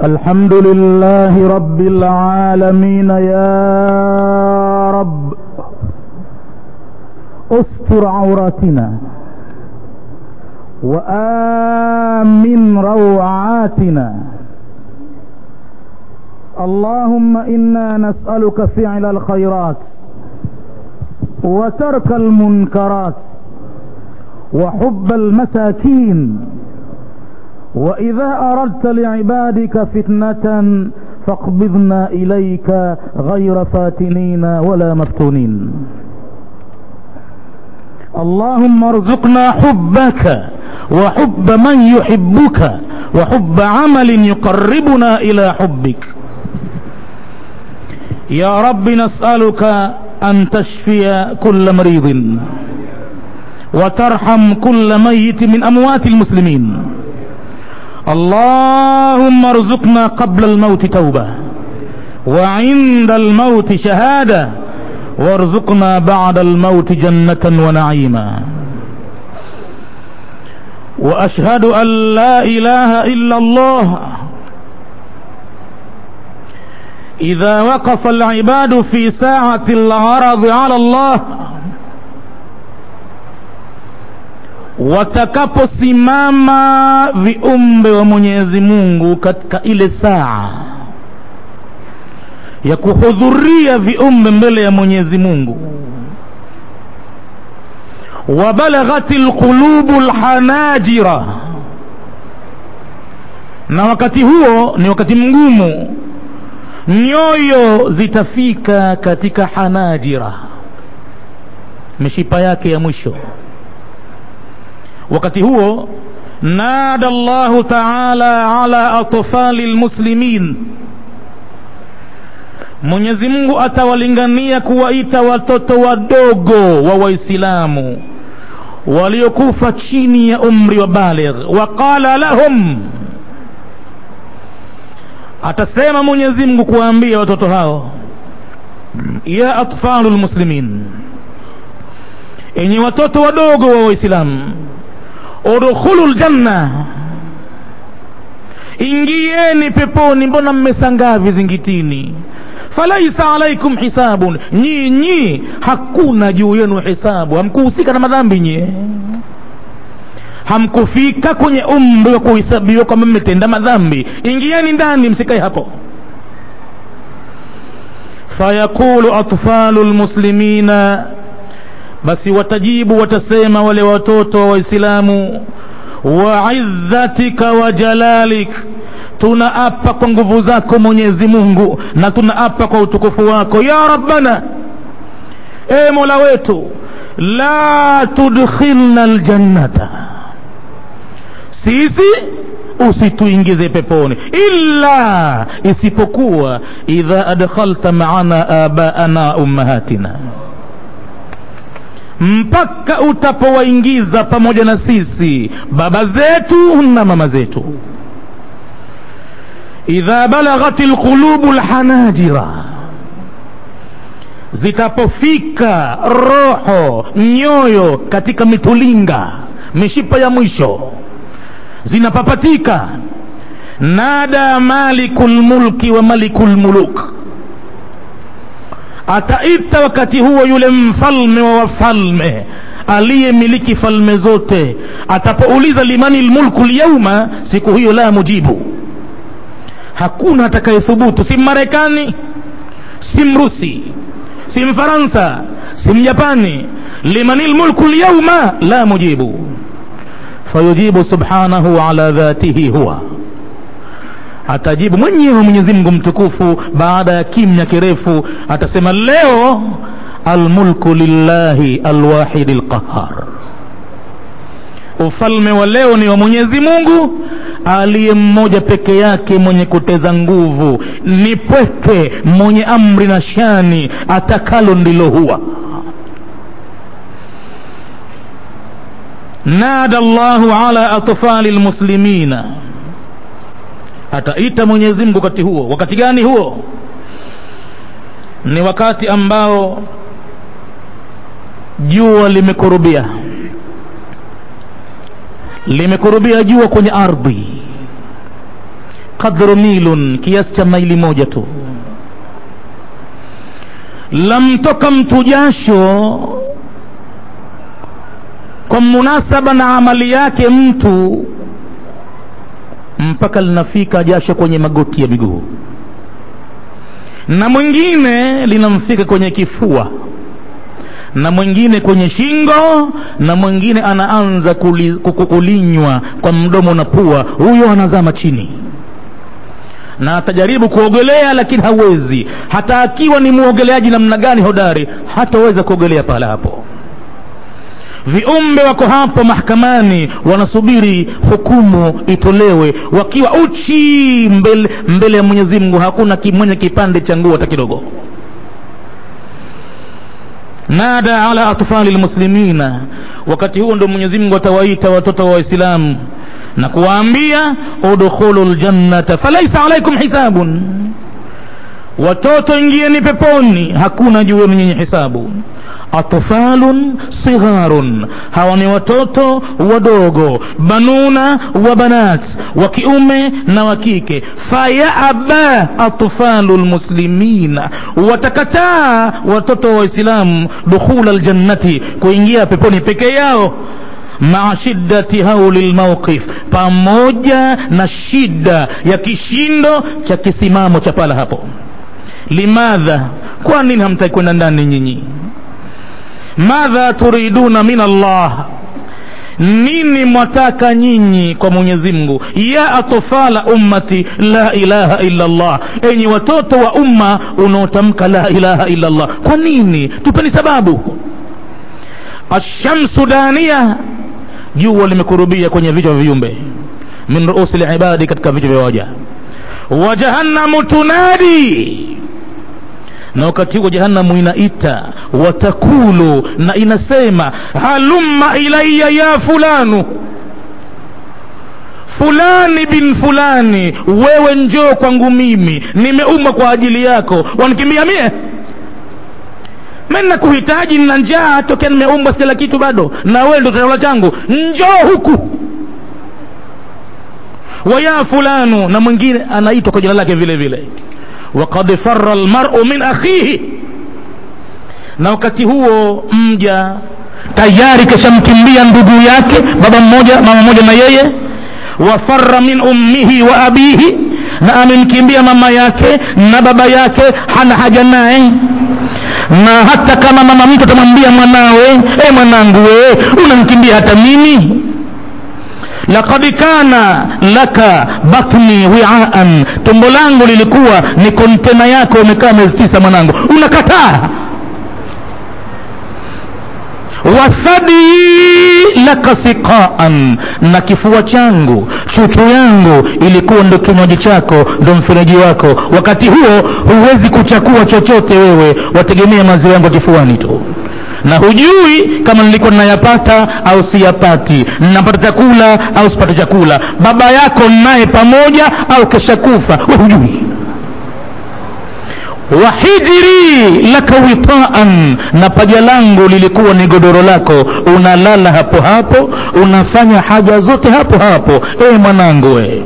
الحمد لله رب العالمين يا رب استر عوراتنا وآمن روعاتنا اللهم إنا نسألك فعل الخيرات وترك المنكرات وحب المساكين وإذا أردت لعبادك فتنة فاقبضنا إليك غير فاتنين ولا مفتونين اللهم ارزقنا حبك وحب من يحبك وحب عمل يقربنا إلى حبك يا رب نسألك أن تشفي كل مريض وترحم كل ميت من أموات المسلمين اللهم ارزقنا قبل الموت توبة وعند الموت شهادة وارزقنا بعد الموت جنة ونعيما وأشهد أن لا إله إلا الله إذا وقف العباد في ساعة العرض على الله watakaposimama viumbe wa Mwenyezi Mungu katika ile saa ya kuhudhuria viumbe mbele ya Mwenyezi Mungu wabalaghat alqulubu alhanajira na wakati huo ni wakati mgumu nyoyo zitafika katika hanajira mishipa yake ya mwisho wakati huo nada Allahu ta'ala ala atfali almuslimin Mwenyezi Mungu atawalingania kuwaita watoto wadogo wa Waislamu waliokufa chini ya umri wa baligh waqala lahum atasema Mwenyezi Mungu kuwaambia watoto hao ya atfalul muslimin enyi watoto wadogo wa Waislamu udkhulul janna ingieni peponi mbona mmesangaa vizingitini falaisa alaikum hisabun nyinyi hakuna juu yenu hisabu hamkuhusika na madhambi nyie hamkufika kwenye umri wa kuhesabiwa kwamba mmetenda madhambi ingieni ndani msikae hapo fayaqulu atfalu lmuslimina basi watajibu watasema wale watoto wa waislamu wa izzatika wa jalalik tunaapa kwa nguvu zako mwenyezi mungu na tunaapa kwa utukufu wako ya rabbana e mola wetu la tudkhilna ljannata sisi usituingize peponi illa isipokuwa idha adkhalta maana abaana ummahatina mpaka utapowaingiza pamoja na sisi baba zetu na mama zetu idha balaghat alqulubu alhanajira zitapofika roho nyoyo katika mitulinga mishipa ya mwisho zinapapatika nada malikul mulki wa malikul muluk ataita wakati huo yule mfalme wa wafalme aliyemiliki falme zote atapouliza limani lmulku lyauma siku hiyo la mujibu hakuna atakayethubutu si mmarekani si mrusi si mfaransa si mjapani limani lmulku lyauma la mujibu fayujibu subhanahu ala dhatihi huwa atajibu mwenyewe Mwenyezi Mungu mtukufu baada ya kimya kirefu atasema leo almulku lillahi alwahidi alqahar ufalme wa leo ni wa Mwenyezi Mungu aliye mmoja peke yake mwenye kuteza nguvu ni pweke mwenye amri na shani atakalo ndilo huwa nada Allahu ala atfali almuslimina ataita Mwenyezi Mungu wakati huo. Wakati gani huo? Ni wakati ambao jua limekurubia, limekurubia jua kwenye ardhi, qadru milun kiasi cha maili moja tu lamtoka mtu jasho kwa munasaba na amali yake mtu mpaka linafika jasho kwenye magoti ya miguu na mwingine linamfika kwenye kifua na mwingine kwenye shingo na mwingine anaanza kuli, kulinywa kwa mdomo na pua huyo anazama chini na atajaribu kuogelea lakini hawezi hata akiwa ni mwogeleaji namna gani hodari hataweza kuogelea pahala hapo viumbe wako hapo mahakamani wanasubiri hukumu itolewe wakiwa uchi mbele, mbele ya mwenyezi mungu hakuna mwenye kipande cha nguo hata kidogo nada ala atfali lmuslimina wakati huo ndo mwenyezi mungu atawaita watoto wa waislamu na kuwaambia udkhulu ljannata falaisa alaikum hisabun watoto ingieni peponi hakuna juu yenu nyinyi hisabu atfalun sigharun hawa ni watoto wadogo banuna wa banat wa kiume na wa kike fayaba atfalu lmuslimina watakataa watoto wa waislamu dukhula ljannati kuingia peponi peke yao maa shiddati hauli lmauqif pamoja na shida ya kishindo cha kisimamo cha pala hapo limadha kwa nini hamtaki kwenda ndani nyinyi madha turiduna min allah nini mwataka nyinyi kwa mwenyezi mungu ya atfala ummati la ilaha illa allah enyi watoto wa umma unaotamka la ilaha illa allah kwa nini tupeni sababu ashamsu dania jua limekurubia kwenye vichwa vya viumbe min ruusi libadi katika vichwa vya waja wa jahannamu tunadi na wakati huo jahannamu inaita watakulu na inasema halumma ilaya ya fulanu fulani bin fulani wewe njoo kwangu mimi nimeumbwa kwa ajili yako wanikimbia mie mimi kuhitaji na njaa tokea nimeumbwa sila kitu bado na wewe ndo chakula changu njoo huku waya fulanu na mwingine anaitwa kwa jina lake vile vile waqad farra almar'u min akhihi na wakati huo mja tayari kashamkimbia ndugu yake baba mmoja mama mmoja na yeye wafarra min ummihi wa abihi na amemkimbia mama yake na baba yake hana haja naye na hata kama mama mtu atamwambia mwanawe e mwanangu we unamkimbia hata mimi laqad kana laka batni wiaan tumbo langu lilikuwa ni kontena yako umekaa miezi tisa mwanangu unakataa wathadi laka siqaan na kifua changu chuchu yangu ilikuwa ndo kinywaji chako ndo mfereji wako wakati huo huwezi kuchakua chochote wewe wategemea maziwa yangu kifuani tu na hujui kama nilikuwa ninayapata au siyapati ninapata chakula au sipate chakula baba yako naye pamoja au kesha kufa we hujui wahijiri laka witaan na paja langu lilikuwa ni godoro lako unalala hapo hapo unafanya haja zote hapo hapo e mwanangu we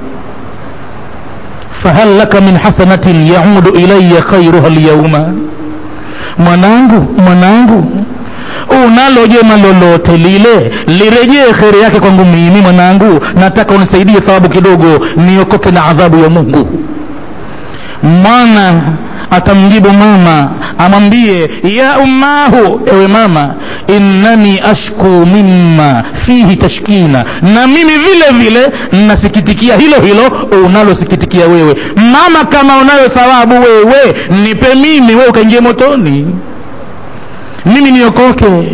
fahal laka min hasanatin yaudu ilaya khairuha lyauma mwanangu mwanangu unalo jema lolote lile lirejee kheri yake kwangu mimi mwanangu nataka unisaidie thawabu kidogo niokoke na adhabu ya mungu mwana atamjibu mama amwambie ya ummahu ewe mama innani ashku mimma fihi tashkina na mimi vile vile nasikitikia hilo hilo unalosikitikia wewe mama kama unayo thawabu wewe nipe mimi wewe ukaingie motoni mimi niokoke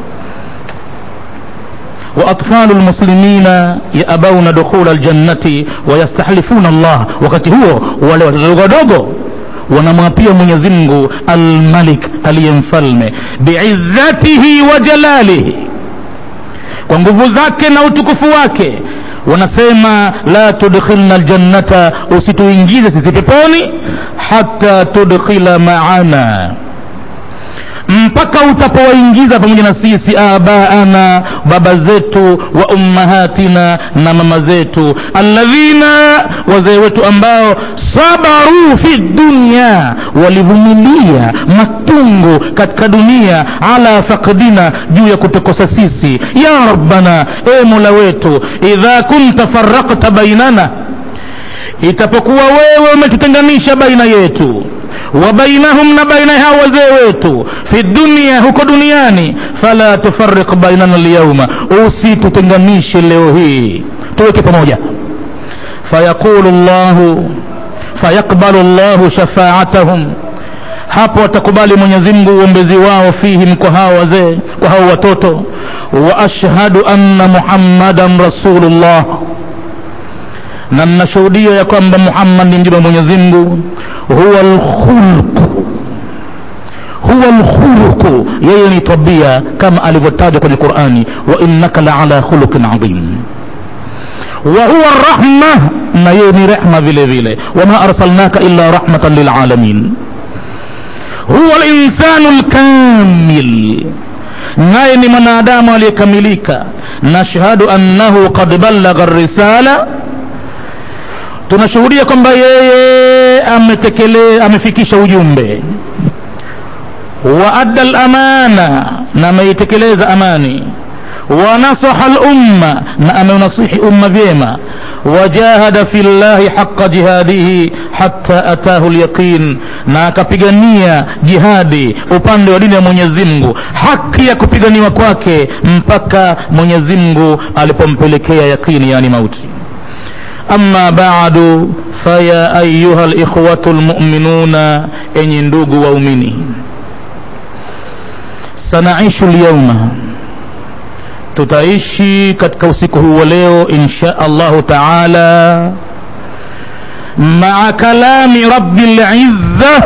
واطفال المسلمين يابون دخول الجنه ويستحلفون الله wakati huo wale watoto wadogo wanamwapia mwenyezi mungu almalik aliye mfalme biizzatihi wa jalalihi kwa nguvu zake na utukufu wake wanasema la tudkhilna ljannata usituingize sisi peponi hata tudkhila maana mpaka utapowaingiza pamoja na sisi abaana baba zetu wa ummahatina na mama zetu alladhina wazee wetu ambao sabaru fi dunya walivumilia matungo katika dunia ala fakdina juu ya kutukosa sisi ya rabbana e mola wetu idha kunta farakta bainana itapokuwa wewe umetutenganisha baina yetu wa bainahum na baina hao wazee wetu fi dunia huko duniani fala tufariq bainana lyauma usitutenganishe leo hii tuweke pamoja fayaqulu llahu fayaqbalu llahu shafaatahum hapo watakubali mwenyezi mungu uombezi wao fihim kwa hao wazee kwa hao watoto wa ashhadu anna muhammadan rasulullah na ninashuhudia ya kwamba muhammad ni mjumbe wa mwenyezi mungu huwa lkhulqu huwa lkhuluqu yeye ni tabia kama alivyotajwa kwenye qurani wa innaka la ala khuluqin adhim wa huwa rahma na yeye ni rehma vile vile wama arsalnaka illa rahmatan lilalamin huwa linsanu lkamil naye ni mwanadamu aliyekamilika nashhadu annahu qad ballagha risala tunashuhudia kwamba yeye ametekele amefikisha ujumbe wa adda lamana na ameitekeleza amani wa nasaha lumma na ameunasihi umma vyema wajahada fi llahi haqa jihadihi hatta atahu lyaqin na akapigania jihadi upande wa dini ya mwenyezi mungu haki ya kupiganiwa kwake mpaka mwenyezi mungu alipompelekea yaqini yani mauti أما بعد فيا أيها الإخوة المؤمنون أن ندوق وأمني سنعيش اليوم tutaishi katika usiku huu wa leo insha allahu taala maa kalami rabi lizza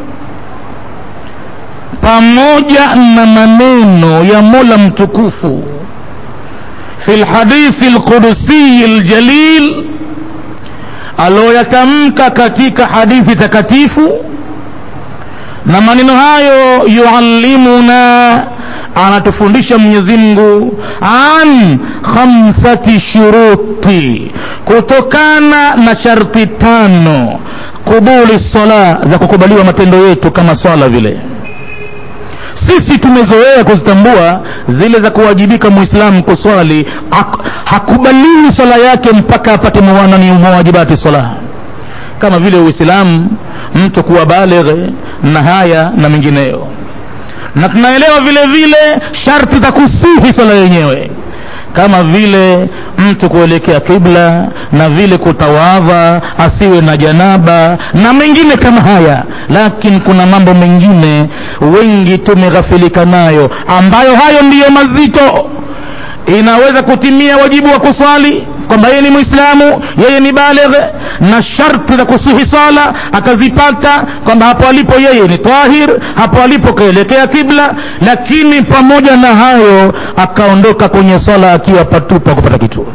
pamoja na maneno ya mola mtukufu fi lhadithi lqudusiyi ljalil aloyatamka katika hadithi takatifu na maneno hayo yuallimuna anatufundisha mwenyezi mungu an khamsati shuruti kutokana na sharti tano qubuli sala za kukubaliwa matendo yetu kama swala vile sisi tumezoea kuzitambua zile za kuwajibika muislamu kuswali hakubaliwi swala yake mpaka apate muwanani mawajibati swala kama vile uislamu mtu kuwa balighe na haya na mengineyo na tunaelewa vile vile sharti za kusihi swala yenyewe kama vile mtu kuelekea kibla na vile kutawadha asiwe na janaba na mengine kama haya lakini kuna mambo mengine wengi tumeghafilika nayo ambayo hayo ndiyo mazito inaweza kutimia wajibu wa kuswali kwamba yeye ni mwislamu yeye ni baligh na sharti za kusihi sala akazipata kwamba hapo alipo yeye ni tahir hapo alipo kaelekea kibla lakini pamoja na hayo akaondoka kwenye swala akiwa patupa kupata kitu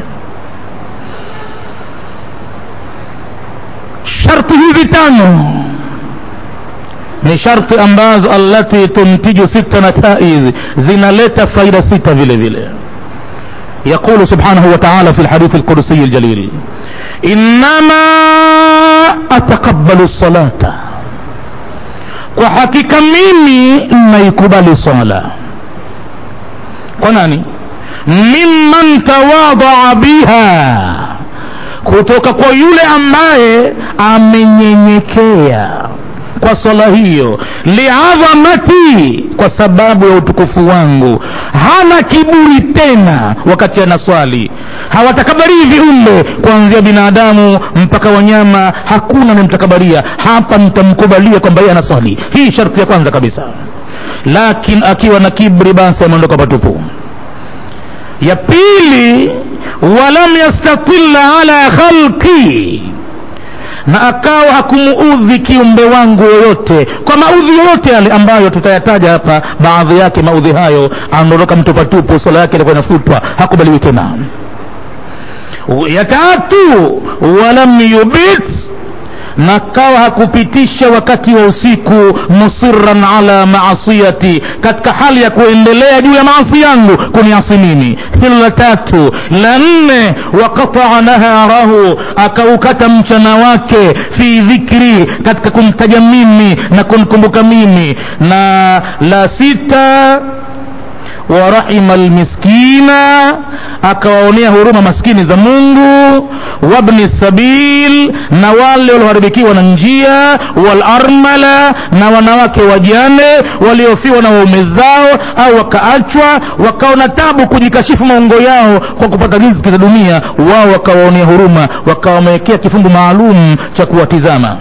sharti hizi tano ni sharti ambazo allati tuntiju sita nataiz zinaleta faida sita vile vile يقول سبحانه وتعالى في الحديث القدسي الجليل إنما أتقبل الصلاة وحقيقة mimi naikubali swala kwa nani mimman tawadaa biha kutoka kwa yule ambaye amenyenyekea kwa swala hiyo liadhamati kwa sababu ya utukufu wangu hana kiburi tena wakati anaswali hawatakabarii viumbe kuanzia binadamu mpaka wanyama hakuna nimtakabaria hapa nitamkubalia kwamba yeye anaswali hii sharti ya kwanza kabisa lakini akiwa na kibri basi ameondoka patupu ya pili walam yastatilla ala khalqi na akawa hakumuudhi kiumbe wangu yoyote kwa maudhi yoyote yale ambayo tutayataja hapa baadhi yake maudhi hayo anaondoka mtupatupu swala yake ilikuwa inafutwa hakubaliwi tena ya tatu walam yubit na kawa hakupitisha wakati wa usiku musiran ala maasiyati katika hali ya kuendelea juu ya maasi yangu kuniasi mimi hilo la tatu la nne waqataa naharahu akaukata mchana wake fi dhikri katika kumtaja mimi na kumkumbuka mimi na la sita warahima almiskina akawaonea huruma maskini za mungu wabni sabil na wale walioharibikiwa na njia walarmala na wanawake wajane waliofiwa na waume zao au wakaachwa wakaona tabu kujikashifu maungo yao kwa kupata riziki za dunia wao wakawaonea huruma wakawamewekea kifungu maalum cha kuwatizama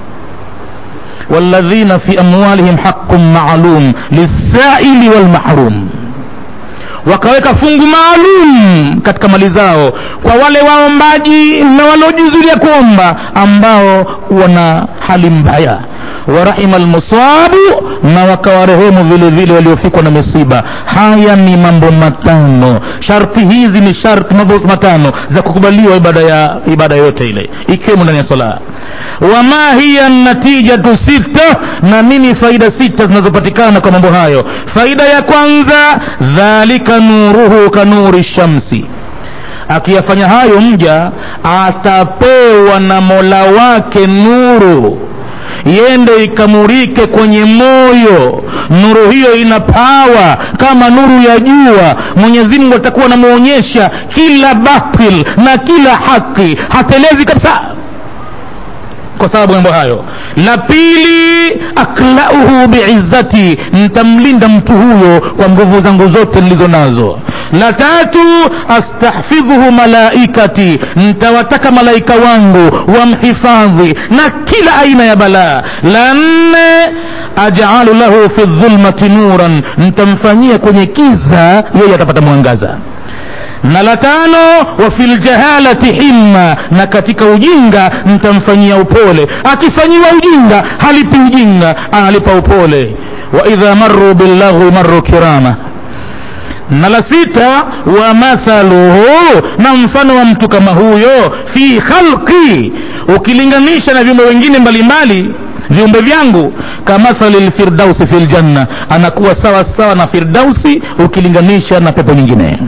والذين في أموالهم حق معلوم للسائل والمحروم wakaweka fungu maalum katika mali zao kwa wale waombaji na waliojizulia kuomba ambao wana hali mbaya warahima almusabu na wakawarehemu vile vile waliofikwa na misiba haya ni mambo matano sharti hizi ni sharti mambo matano za kukubaliwa ibada ya ibada yote ile ikiwemo ndani ya sala wama hiya natijatu sita na nini faida sita zinazopatikana kwa mambo hayo faida ya kwanza dhalika nuruhu kanuri shamsi akiyafanya hayo mja atapewa na mola wake nuru yende ikamurike kwenye moyo nuru hiyo ina pawa kama nuru ya jua mwenyezi mungu atakuwa anamwonyesha kila batil na kila haki hatelezi kabisa kwa sababu mambo hayo la pili aklauhu biizzati nitamlinda mtu huyo kwa nguvu zangu zote nilizo nazo la tatu astahfidhuhu malaikati nitawataka malaika wangu wamhifadhi na kila aina ya balaa la nne ajalu lahu fi dhulmati nuran nitamfanyia kwenye kiza yeye atapata mwangaza na la tano wa fil jahalati himma na katika ujinga nitamfanyia upole akifanyiwa ujinga halipi ujinga analipa upole wa idha marru billaghwi marru kirama na la sita wa mathaluhu na mfano wa mtu kama huyo fi khalqi ukilinganisha na viumbe wengine mbalimbali viumbe vyangu kamathali lfirdausi fi ljanna anakuwa sawa sawa na firdausi ukilinganisha na pepo nyingine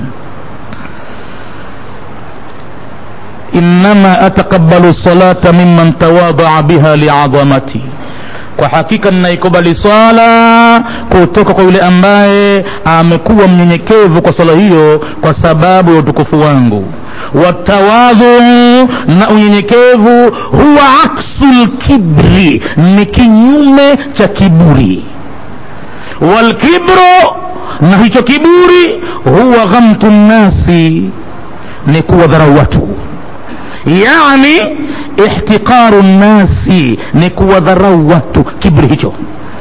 innama ataqabbalu salata mimman tawadaa biha liadhamati kwa hakika ninaikubali swala kutoka kwa yule ambaye amekuwa mnyenyekevu kwa swala hiyo kwa sababu ya utukufu wangu watawadhu na unyenyekevu huwa aksu lkibri ni kinyume cha kiburi walkibru na hicho kiburi huwa ghamtu nnasi ni kuwadharau watu yani ihtiqaru nnasi ni kuwadharau watu kibri hicho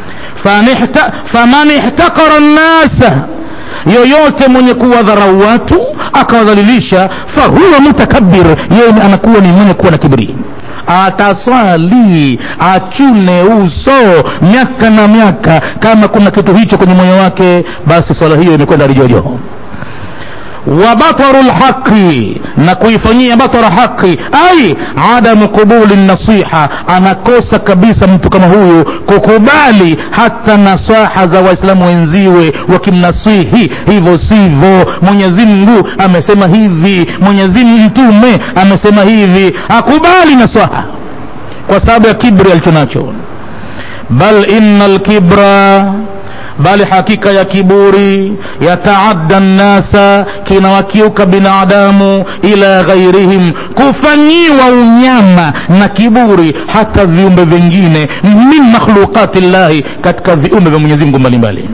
faman ihtaqara nnasa yoyote mwenye kuwadharau watu akawadhalilisha fahuwa mutakabir yeye anakuwa ni mwenye kuwa na kibri ataswali achune uso miaka na miaka kama kuna kitu hicho kwenye moyo wake basi swala hiyo imekwenda rijojo wa bataru lhaqi na kuifanyia batara haqi ai adamu qubuli nasiha anakosa kabisa mtu kama huyu kukubali hata nasaha za waislamu wenziwe wakimnasihi hivyo sivyo mwenyezi mungu amesema hivi mwenyezi mtume amesema hivi akubali nasaha kwa sababu ya kibri alicho nacho bal inna lkibra bali hakika ya kiburi yataadda nnasa kinawakiuka binadamu ila ghairihim kufanyiwa unyama na kiburi hata viumbe vingine min makhluqati llahi katika viumbe vya mwenyezi mungu mbalimbali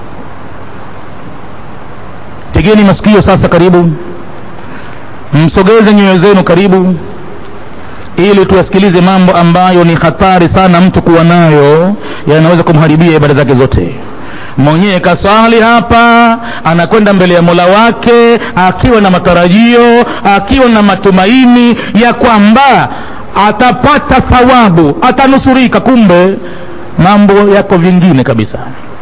tegeni masikio sasa karibu msogeze nyoyo zenu karibu ili tuyasikilize mambo ambayo ni hatari sana mtu kuwa nayo yanaweza kumharibia ibada zake zote mwenyewe kaswali hapa anakwenda mbele ya mola wake akiwa na matarajio akiwa na matumaini ya kwamba atapata thawabu atanusurika kumbe mambo yako vingine kabisa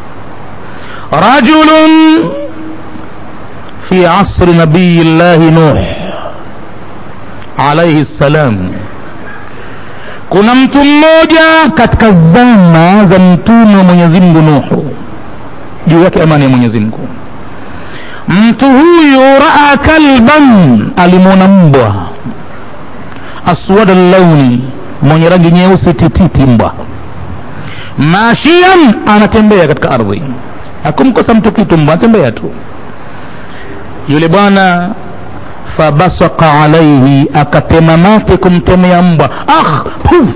rajulun fi asri nabiyi llahi nuh alaihi ssalam kuna mtu mmoja katika zama za mtume wa mwenyezi mungu nuhu juu yake amani ya mwenyezi mungu mtu huyu raa kalban alimwona mbwa aswada llauni mwenye rangi nyeusi tititi mbwa mashian anatembea katika ardhi hakumkosa mtu kitu mbwa anatembea tu yule bwana fabasaka alaihi akatema mate kumtemea mbwa ah puf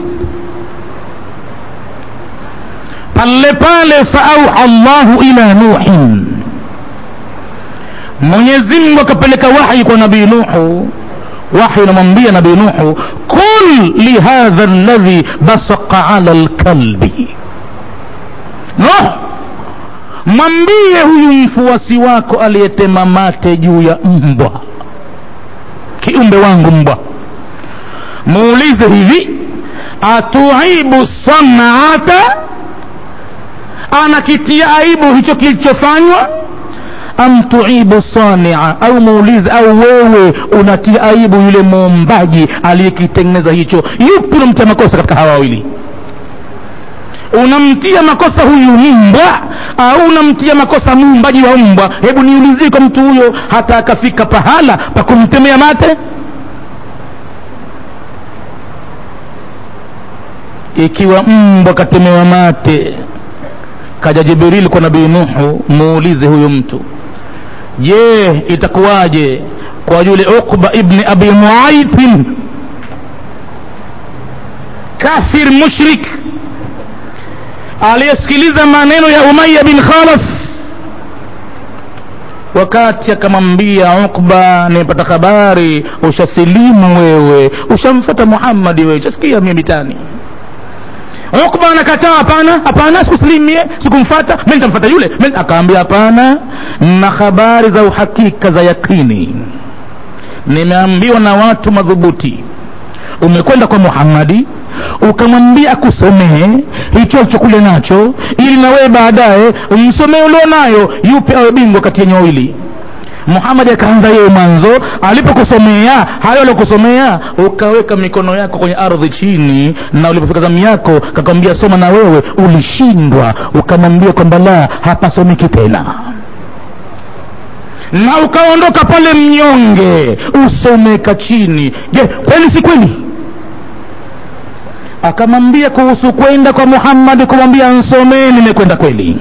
pale pale faauha llahu ila nuhin mwenyezi mungu akapeleka wahyi kwa nabii nuhu wahyi unamwambia nabii nuhu qul lihadha ladhi basaka ala lkalbi nuh mwambie huyu mfuasi wako aliyetema mate juu ya mbwa kiumbe wangu mbwa muulize hivi atuibu sanaata anakitia aibu hicho kilichofanywa am tuibu sania au muulize au wewe unatia aibu yule muumbaji aliyekitengeneza hicho yupi unamtia makosa katika hawa wawili unamtia makosa huyu mbwa au unamtia makosa muumbaji wa mbwa hebu niulizie kwa mtu huyo hata akafika pahala pa kumtemea mate ikiwa mbwa katemewa mate kaja jibril kwa nabii nuhu muulize huyu mtu je itakuwaje kwa yule uqba ibni abi muaitin kafir mushrik aliyesikiliza maneno ya umaya bin khalaf wakati akamwambia ukba nimepata habari ushasilimu wewe ushamfata muhammadi wewe ushasikia mie mitani ukba anakataa hapana hapana sikusilimie sikumfata mi nitamfata yule akaambia hapana na habari za uhakika za yakini nimeambiwa na watu madhubuti umekwenda kwa muhammadi ukamwambia akusomee hicho alichokule nacho ili na wewe baadaye umsomee ulio nayo yupe awe bingwa kati yenye wawili muhamadi akaanza yeye mwanzo alipokusomea hayo aliokusomea ukaweka mikono yako kwenye ardhi chini na ulipofika zamu yako kakwambia soma na wewe ulishindwa ukamwambia kwamba la hapasomiki tena na ukaondoka pale mnyonge usomeka chini je kweli si kweli akamwambia kuhusu kwenda kwa muhammadi kumwambia nsomee nimekwenda kweli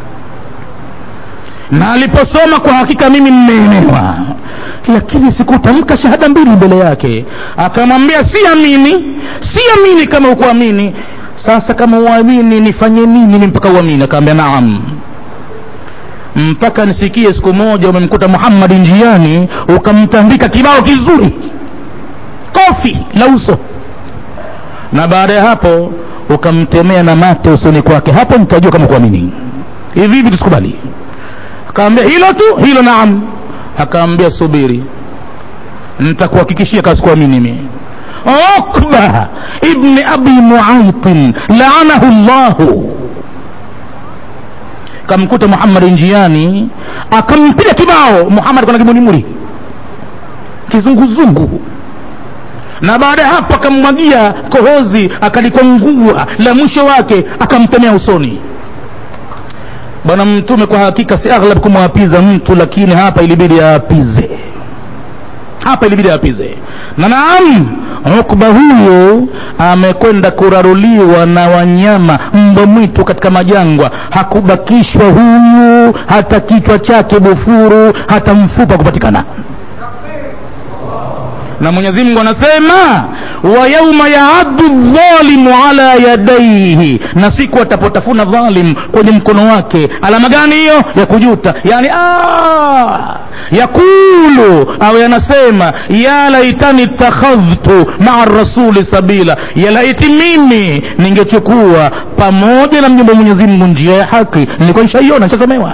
na aliposoma kwa hakika mimi mmeenewa lakini sikutamka shahada mbili mbele yake akamwambia siamini siamini kama ukuamini sasa kama uamini nifanye nini ni mpaka uamini akaambia naam mpaka nisikie siku moja umemkuta muhammadi njiani ukamtandika kibao kizuri kofi la uso na baada ya hapo ukamtemea na mate usoni kwake hapo nitajua kama kuamini hivi hivi tusikubali akaambia hilo tu hilo naam akaambia subiri nitakuhakikishia kasikuamini mimi ukba ibni abi muaitin laanahu llahu kamkuta muhammadi njiani akampiga kibao muhammad kwana kimunimuri kizunguzungu na baada ya hapo akammwagia kohozi akalikwangua la mwisho wake akamtemea usoni bwana mtume kwa hakika si aghlab kumwapiza mtu lakini hapa ilibidi aapize hapa ilibidi aapize na naam ukba huyu amekwenda kuraruliwa na wanyama mbwa mwitu katika majangwa hakubakishwa huyu hata kichwa chake bufuru hata mfupa kupatikana na mwenyezi mungu anasema wa yauma yaaddu dhalimu ala yadaihi na siku atapotafuna dhalim kwenye mkono wake alama gani hiyo ya kujuta yani yakulu au yanasema ya laitani ittakhadhtu maa rasuli sabila ya laiti mimi ningechukua pamoja na mjumbe mwenyezi mungu njia ya haki nilikuwa nishaiona nishasomewa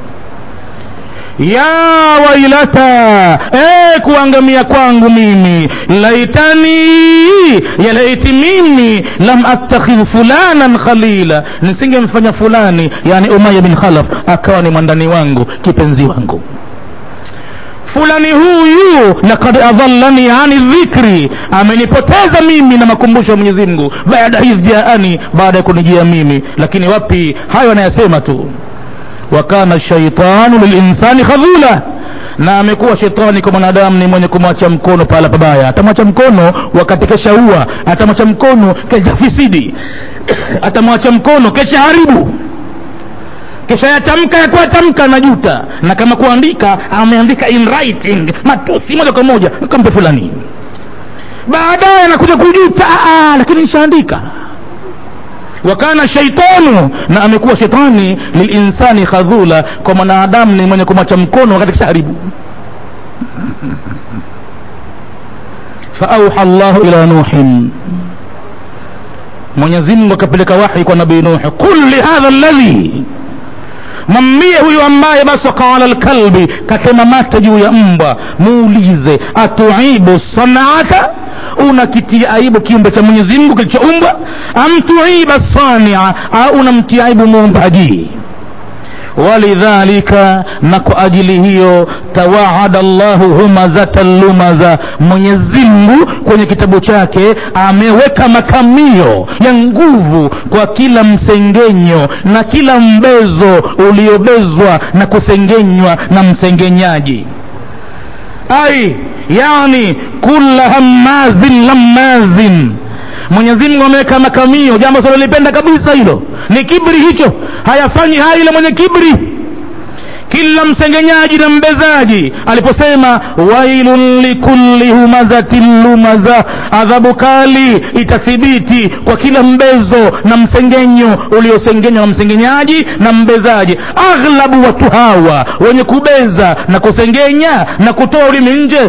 ya wailata e, kuangamia kwangu mimi laitani ya laiti mimi lam attakhidh fulanan khalila nisingemfanya fulani yani umaya bin khalaf akawa ni mwandani wangu kipenzi wangu fulani huyu lakad adhallani ani dhikri amenipoteza mimi na makumbusho ya mwenyezi mungu baada idh jaani baada ya kunijia mimi lakini wapi hayo anayasema tu wa kana shaitanu lilinsani khadhula na amekuwa shetani kwa mwanadamu ni mwenye kumwacha mkono pahala pabaya atamwacha mkono wakati kesha ua atamwacha mkono kesha fisidi atamwacha mkono kesha haribu kisha yatamka ya kuatamka anajuta na kama kuandika ameandika in writing matusi moja kwa moja kampe fulani baadaye anakuja kujuta "Ah, lakini nishaandika wakana shaitanu na amekuwa shetani lilinsani khadhula kwa mwanadamu ni mwenye kumwacha mkono wakati kishaharibu faauha llahu ila nuhin mwenyezi mungu akapeleka wahi kwa nabii nuhi qul lihadha alladhi mwambie huyu ambaye basaka ala lkalbi katema mate juu ya mbwa muulize atuibu sanaata unakitia aibu kiumbe cha mwenyezi mungu kilichoumbwa am tuiba sania au unamtia aibu muumbaji walidhalika na kwa ajili hiyo tawaada llahu humazatan lumaza mwenyezi mungu kwenye kitabu chake ameweka makamio ya nguvu kwa kila msengenyo na kila mbezo uliobezwa na kusengenywa na msengenyaji ai yani kula hammazin lammazin mwenyezi mungu ameweka makamio jambo silolipenda kabisa hilo ni kibri hicho hayafanyi haya ile mwenye kibri kila msengenyaji na mbezaji aliposema wailun likulli humazatin lumaza adhabu kali itathibiti kwa kila mbezo na msengenyo uliosengenywa na msengenyaji na mbezaji aghlabu watu hawa wenye kubeza na kusengenya na kutoa ulimi nje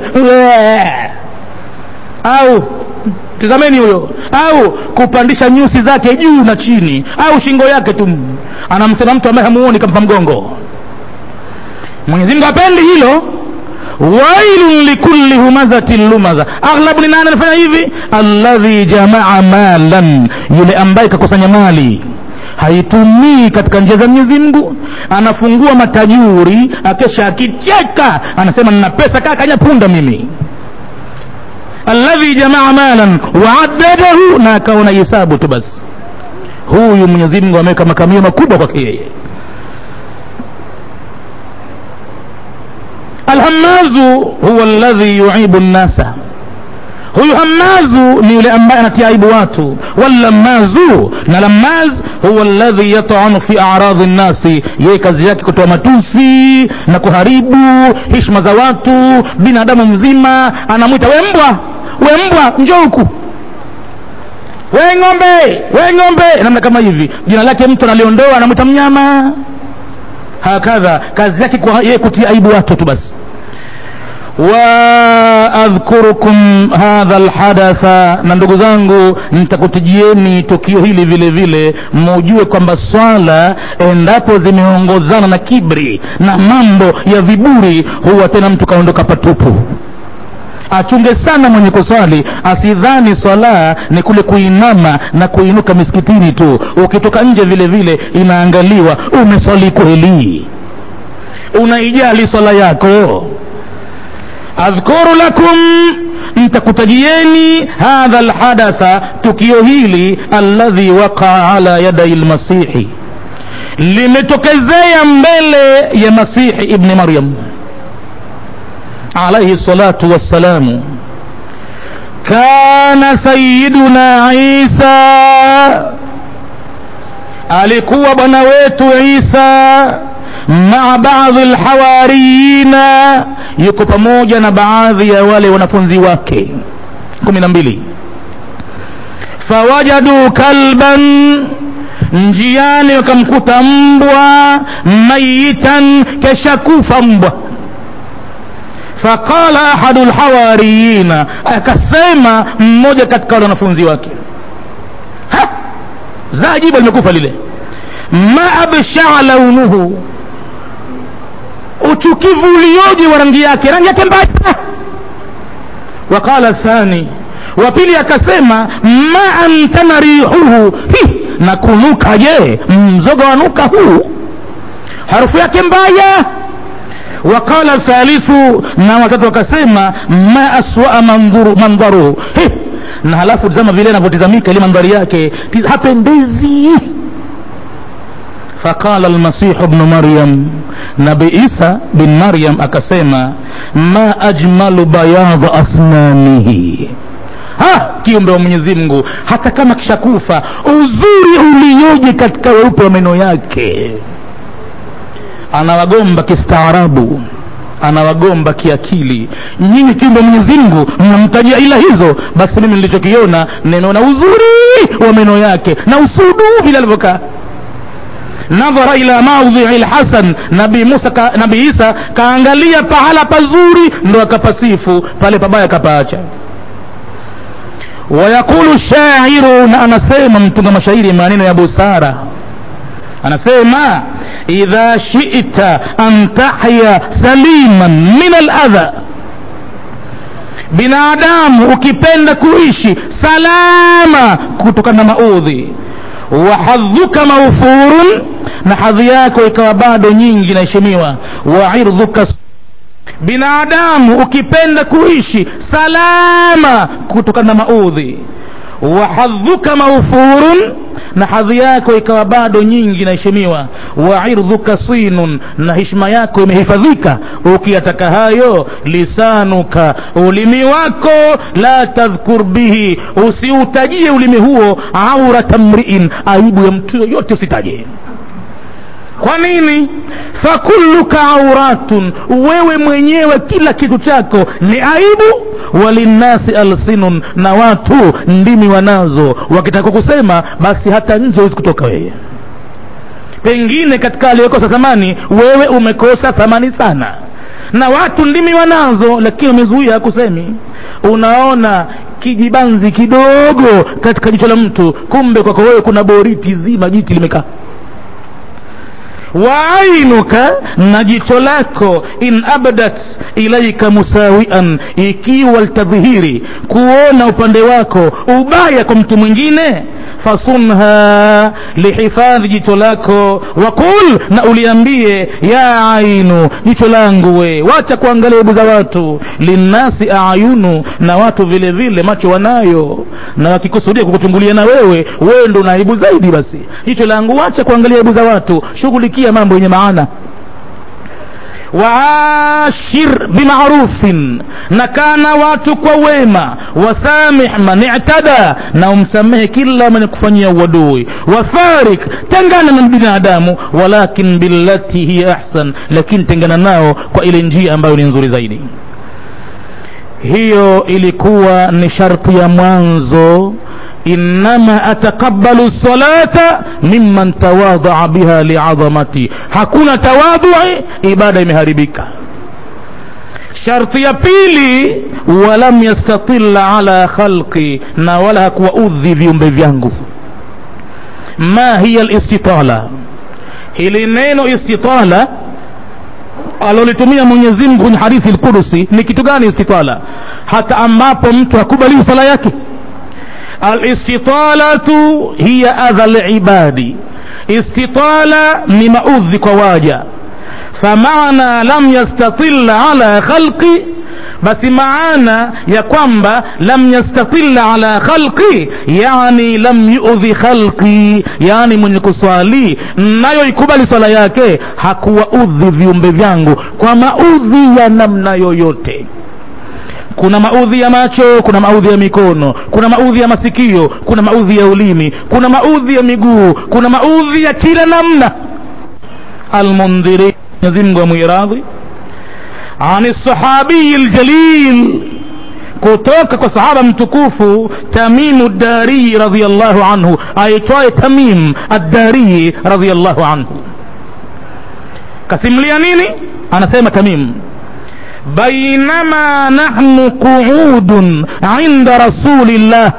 au tizameni huyo au kupandisha nyusi zake juu na chini au shingo yake tu anamsema mtu ambaye hamuoni kampa mgongo mwenyezi mungu apendi hilo wailun likulli humazatin lumaza aghlabu ni nani anafanya hivi alladhi jamaa malan yule ambaye kakusanya mali haitumii katika njia za mwenyezi mungu anafungua matajuri akesha akicheka anasema nina pesa kaa kanyapunda mimi alladhi jamaa malan waaddadahu na akaona hisabu tu basi huyu mwenyezi mungu ameweka makamio makubwa kwake yeye alhamazu huwa alladhi yuibu nnasa huyu hamazu ni yule ambaye anatia aibu watu wallamazu na lamaz huwa alladhi yatanu fi aradhi nnasi yeye kazi yake kutoa matusi na kuharibu hishma za watu binadamu mzima anamwita we mbwa we mbwa njoo huku we ng'ombe we ng'ombe namna kama hivi jina lake mtu analiondoa anamwita mnyama hakadha kazi yake kwa yeye kutia aibu watu tu basi waadhkurukum hadha lhadatha na ndugu zangu nitakutijieni tukio hili vile vile mujue kwamba swala endapo zimeongozana na kibri na mambo ya viburi huwa tena mtu kaondoka patupu achunge sana mwenye kuswali asidhani swala ni kule kuinama na kuinuka misikitini tu ukitoka nje vile vile inaangaliwa umeswali kweli unaijali swala yako adhkuru lakum ntakutajieni hadha lhadatha tukio hili alladhi waqaa ala yadai lmasihi limetokezea mbele ya masihi ibni maryam alaihi salatu wassalamu kana sayiduna isa alikuwa bwana wetu isa maa baadhi lhawariyina yuko pamoja na baadhi ya wale wanafunzi wake kumi na mbili fawajadu kalban njiani wakamkuta mbwa mayitan kesha kufa mbwa faqala ahadu lhawariyina akasema mmoja katika wale wanafunzi wake ha za jibu limekufa lile ma abshaa launuhu uchukivu ulioje wa rangi yake rangi yake mbaya waqala thani wa pili akasema ma antana rihuhu hi na kunuka je mzoga wanuka huu harufu yake mbaya waqala thalithu na watatu wakasema ma aswaa mandhuru mandharuhu He! na halafu tazama vile anavyotizamika ile mandhari yake tiz- hapendezi faqala almasihu bnu maryam nabi isa bin maryam akasema ma ajmalu bayadha asnanihi ha kiumbe wa mwenyezi mungu hata kama kishakufa uzuri ulioje katika weupe wa meno yake anawagomba kistaarabu anawagomba kiakili nyinyi kiumbe mwenyezi mungu mnamtajia ila hizo basi mimi nilichokiona nimeona uzuri wa meno yake na usudu vile alivyokaa nadhara ila maudhii lhasan nabii musa ka, nabii isa kaangalia pahala pazuri ndo akapasifu pale pabaya akapaacha wayaqulu shairu na anasema mtunga mashairi maneno ya busara anasema idha shita an tahya saliman min aladha binadamu ukipenda kuishi salama kutokana na maudhi wa hadhuka maufurun na hadhi yako ikawa bado nyingi inaheshimiwa wa irdhuka binadamu ukipenda kuishi salama kutokana na maudhi wa hadhuka maufurun na hadhi yako ikawa bado nyingi inaheshimiwa wa irdhuka sinun na heshima yako imehifadhika ukiyataka hayo lisanuka ulimi wako la tadhkur bihi usiutajie ulimi huo aurata mriin aibu ya mtu yoyote usitaje kwa nini fakulluka auratun wewe mwenyewe kila kitu chako ni aibu walinnasi alsinun na watu ndimi wanazo wakitaka kusema basi hata nje huwezi kutoka wewe pengine katika aliyokosa thamani wewe umekosa thamani sana na watu ndimi wanazo lakini umezuia kusemi unaona kijibanzi kidogo katika jicho la mtu kumbe kwako wewe kuna boriti zima jiti limekaa waainuka na jicho lako in abdat ilaika musawian ikiwa litadhihiri kuona upande wako ubaya kwa mtu mwingine fasunha lihifadhi jicho lako waqul na uliambie ya ainu jicho langu we wacha kuangalia aibu za watu linnasi ayunu na watu vile vile macho wanayo na wakikusudia kukuchungulia na wewe wewe ndo una aibu zaidi basi jicho langu wacha kuangalia aibu za watu shughulikia mambo yenye maana waashir bimarufin na kana watu kwa wema wasamih man i'tada na umsamehe kila mwenye kufanyia uadui wafarik tengana na binadamu walakin billati hiya ahsan lakini tengana nao kwa ile njia ambayo ni nzuri zaidi hiyo ilikuwa ni sharti ya mwanzo innama ataqabbalu salata mimman tawadhaa biha liadhamati hakuna tawadhui ibada imeharibika sharti ya pili walam yastatilla ala khalqi na wala hakuwaudhi viumbe vyangu ma hiya listitala hili neno istitala alolitumia mwenyezi mungu kwenye hadithi lqudusi ni kitu gani istitala hata ambapo mtu hakubaliwi sala yake alistitalatu hiya adha libadi istitala ni maudhi kwa waja famana lam yastatilla ala khalqi basi maana ya kwamba lam yastatilla ala khalqi yani lam yudhi khalqi yani mwenye kuswali nayo ikubali swala yake hakuwaudhi viumbe vyangu kwa maudhi ya namna yoyote kuna maudhi ya macho kuna maudhi ya mikono kuna maudhi ya masikio kuna maudhi ya ulimi kuna maudhi ya miguu kuna maudhi ya kila namna almundhiri mwenyezi mungu amwiradhi ani sahabiyi ljalil kutoka kwa sahaba mtukufu tamimu ddariyi radiallahu anhu aitwaye tamim addariyi radiallahu anhu kasimulia nini anasema tamim bainama nahnu quudun inda rasulillah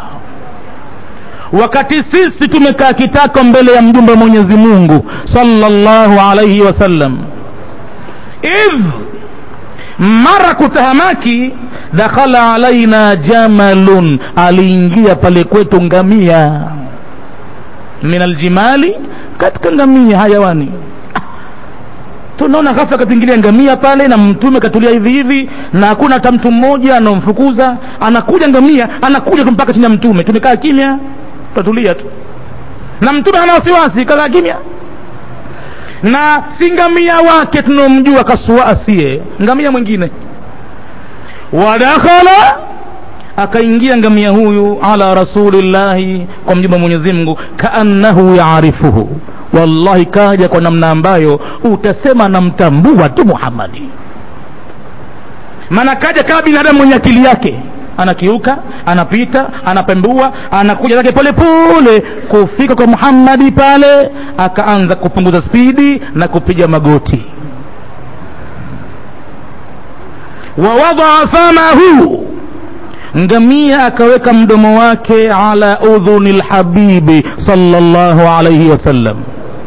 wakati sisi tumekaa kitako mbele ya mjumbe wa mwenyezi mungu sallallahu alaihi wasallam idh mara kutahamaki dakhala alaina jamalun aliingia pale kwetu ngamia min aljimali katika ngamia hayawani tunaona ghafla katuingilia ngamia pale na mtume katulia hivi hivi na hakuna hata mtu mmoja anaomfukuza anakuja ngamia anakuja tu mpaka chini ya mtume tumekaa kimya tutatulia tu na mtume hana wasiwasi kakaa kimya na si ngamia wake tunaomjua kasua asiye ngamia mwingine wadakhala akaingia ngamia huyu ala rasulillahi kwa mjumba mwenyezi mungu kaannahu yaarifuhu wallahi kaja kwa namna ambayo utasema namtambua tu muhammadi maana kaja kama binadamu mwenye akili yake anakiuka anapita anapembua anakuja zake pole pole kufika kwa muhammadi pale akaanza kupunguza spidi na kupiga magoti wawadaa famahu ngamia akaweka mdomo wake ala udhuni lhabibi sallallahu alaihi wasallam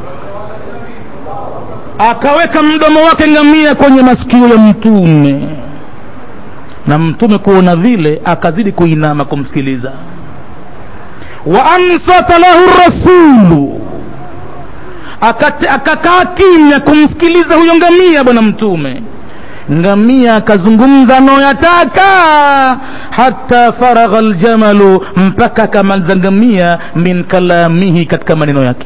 akaweka mdomo wake ngamia kwenye masikio ya mtume na mtume kuona vile akazidi kuinama kumsikiliza wa ansata lahu rasulu akakaa kimya kumsikiliza huyo ngamia bwana mtume ngamia akazungumza anayoyataka hata faragha ljamalu mpaka akamaliza ngamia min kalamihi katika maneno yake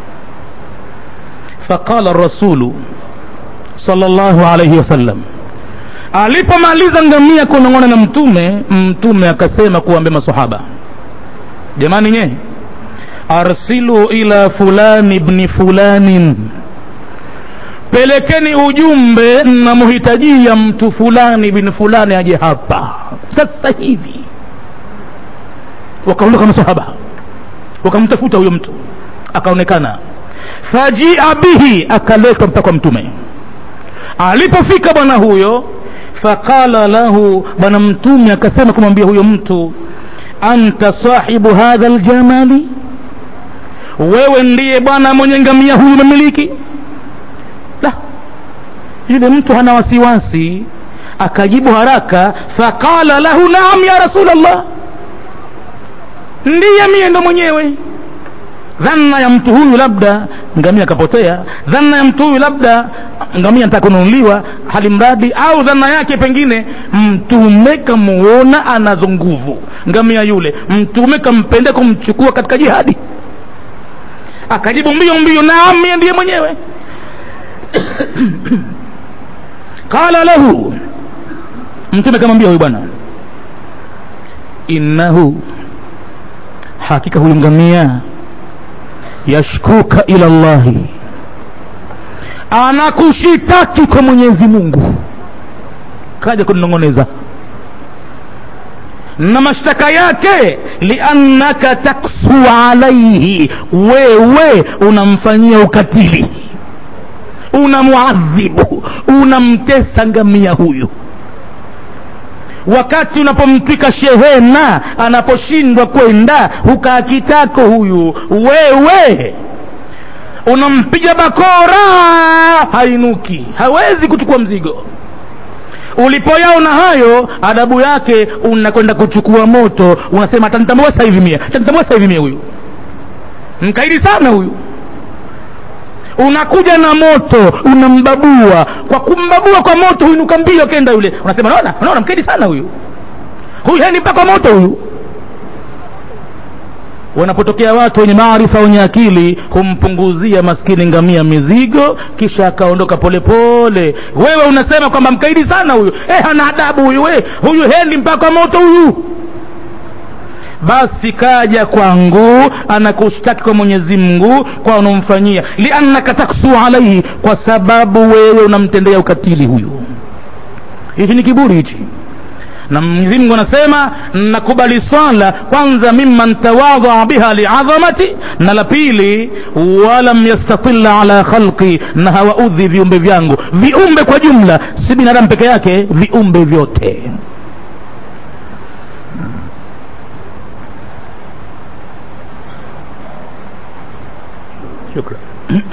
faqala rasulu sallallahu alayhi wasallam alipomaliza ngamia kunong'ona na mtume mtume akasema kuambia masahaba jamani nye arsilu ila fulani bni fulanin pelekeni ujumbe namhitajia mtu fulani bin fulani aje hapa sasa hivi wakaondoka masahaba wakamtafuta huyo mtu akaonekana fajia bihi akaletwa mpaka kwa mtume alipofika bwana huyo faqala lahu bwana mtume akasema kumwambia huyo mtu anta sahibu hadha ljamali wewe ndiye bwana mwenye ngamia huyu umemiliki la yule mtu hana wasiwasi akajibu haraka faqala lahu naam ya rasulllah ndiye mie ndo mwenyewe dhana ya mtu huyu labda ngamia akapotea dhana ya mtu huyu labda ngamia nataka kununuliwa hali mradi au dhana yake pengine mtume kamuona anazo nguvu ngamia yule mtume kampenda kumchukua katika jihadi akajibu mbio mbio naam mie ndiye mwenyewe qala lahu mtume kamwambia huyu bwana innahu hakika huyu ngamia yashkuka ila llahi anakushitaki kwa mwenyezi mungu kaja kuninong'oneza na mashtaka yake liannaka taksu alaihi wewe unamfanyia ukatili unamuadhibu unamtesa ngamia huyu wakati unapomtwika shehena anaposhindwa kwenda hukaa kitako huyu wewe unampiga bakora hainuki hawezi kuchukua mzigo ulipoyaona hayo adabu yake unakwenda kuchukua moto unasema atanitambua sasa hivi mie atanitambua sasa hivi mie huyu mkaidi sana huyu unakuja na moto unambabua kwa kumbabua kwa moto huinuka mbio kenda yule unasema naona naona mkaidi sana huyu huyu hani mpaka moto huyu wanapotokea watu wenye maarifa wenye akili humpunguzia maskini ngamia mizigo kisha akaondoka polepole wewe unasema kwamba mkaidi sana huyu eh, hana adabu huyu we huyu hendi mpaka moto huyu basi kaja kwangu anakushtaki kwa mwenyezi mungu kwa unaomfanyia liannaka taksu alaihi kwa sababu wewe unamtendea ukatili huyu hichi ni kiburi hichi na mwenyezi mungu anasema nakubali swala kwanza mimman tawadhaa biha liadhamati na la pili walam yastatila ala khalqi na hawaudhi viumbe vyangu viumbe kwa jumla si binadamu peke yake viumbe vyote shukran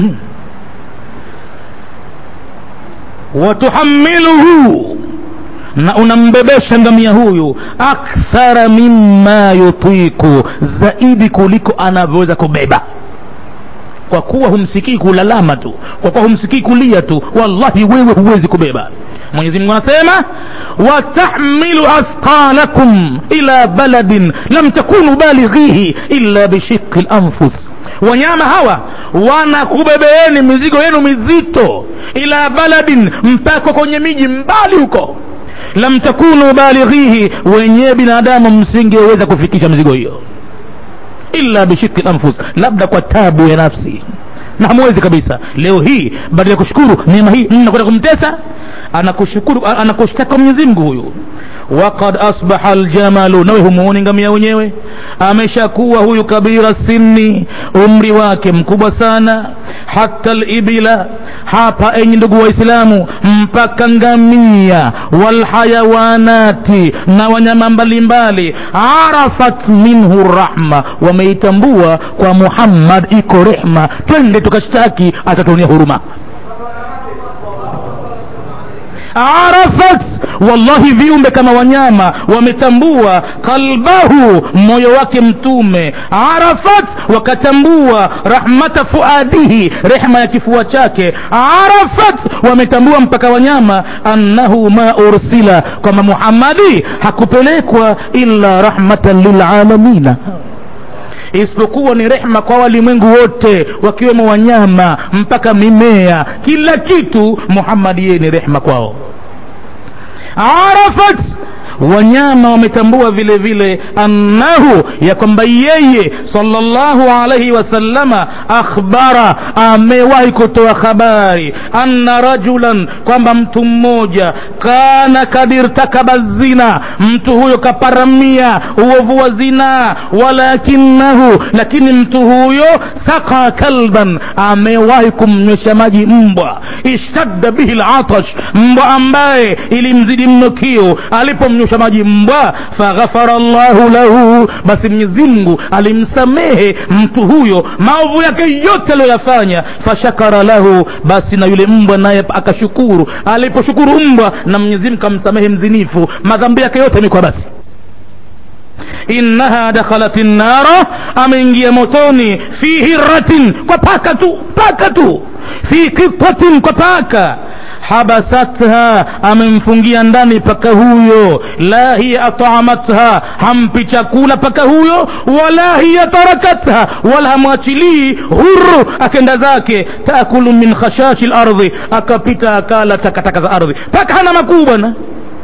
watuhamiluhu na unambebesha ngamia huyu akthara mimma yutiku zaidi kuliko anavyoweza kubeba kwa kuwa humsikii kulalama tu kwa kuwa humsikii kulia tu wallahi wewe huwezi kubeba mwenyezi mungu anasema watahmilu athqalakum ila baladin lam takunu balighihi illa bishiqi lanfus wanyama hawa wanakubebeeni mizigo yenu mizito ila baladin mpaka kwenye miji mbali huko lam takunu balighihi wenyewe binadamu msingeweza kufikisha mizigo hiyo illa bishiki lanfus labda kwa tabu ya nafsi na hamwezi kabisa leo hii baada ya kushukuru neema hii mnakwenda kumtesa anakushukuru anakushtaka mwenyezi mungu huyu waqad asbaha aljamalu nawe humuoni ngamia wenyewe ameshakuwa huyu kabira sinni umri wake mkubwa sana hata libila hapa enyi ndugu waislamu mpaka ngamia walhayawanati na wanyama mbalimbali arafat minhu rahma wameitambua kwa muhammad iko rehma twende tukashtaki atatuonia huruma arafat wallahi viumbe kama wanyama wametambua kalbahu moyo wake mtume arafat wakatambua rahmata fuadihi rehma ya kifua chake arafat wametambua mpaka wanyama annahu ma ursila kwamba muhammadi hakupelekwa illa rahmatan lilalamina isipokuwa ni rehma kwa walimwengu wote wakiwemo wanyama mpaka mimea kila kitu muhammadi yeye ni rehma kwao arafat wanyama wametambua vile vile annahu ya kwamba yeye sallallahu alaihi wasallama akhbara amewahi kutoa habari anna rajulan kwamba mtu mmoja kana kad irtakaba zina mtu huyo kaparamia uovu wa zinaa walakinahu lakini mtu huyo saka kalban amewahi kumnywesha maji mbwa ishtadda bihi latash mbwa ambaye ilimzidi mno kiu alipomnywesha maji mbwa faghafara llahu lahu basi mwenyezi mungu alimsamehe mtu huyo maovu yake yote aliyoyafanya fashakara lahu basi na yule mbwa naye akashukuru aliposhukuru mbwa na mwenyezi mungu kamsamehe mzinifu madhambi yake yote imekuwa basi innaha dakhalat nnara ameingia motoni fi hiratin kwa paka tu paka tu fi qitatin kwa paka habasatha amemfungia ndani paka huyo la hiya ataamatha hampi chakula paka huyo wala hiya tarakatha wala hamwachilii huru akenda zake taakulu min khashashi lardhi akapita akala takataka za ardhi paka hana makuu bwana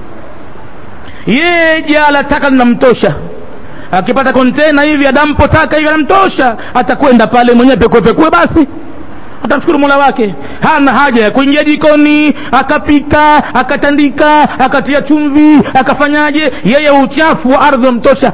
yeye jala taka linamtosha akipata kontena hivi adampo taka hivi anamtosha atakwenda pale mwenyewe pekuepekue basi atamshukuru mola wake hana haja ya kuingia jikoni akapika akatandika akatia chumvi akafanyaje yeye uchafu wa ardhi wamtosha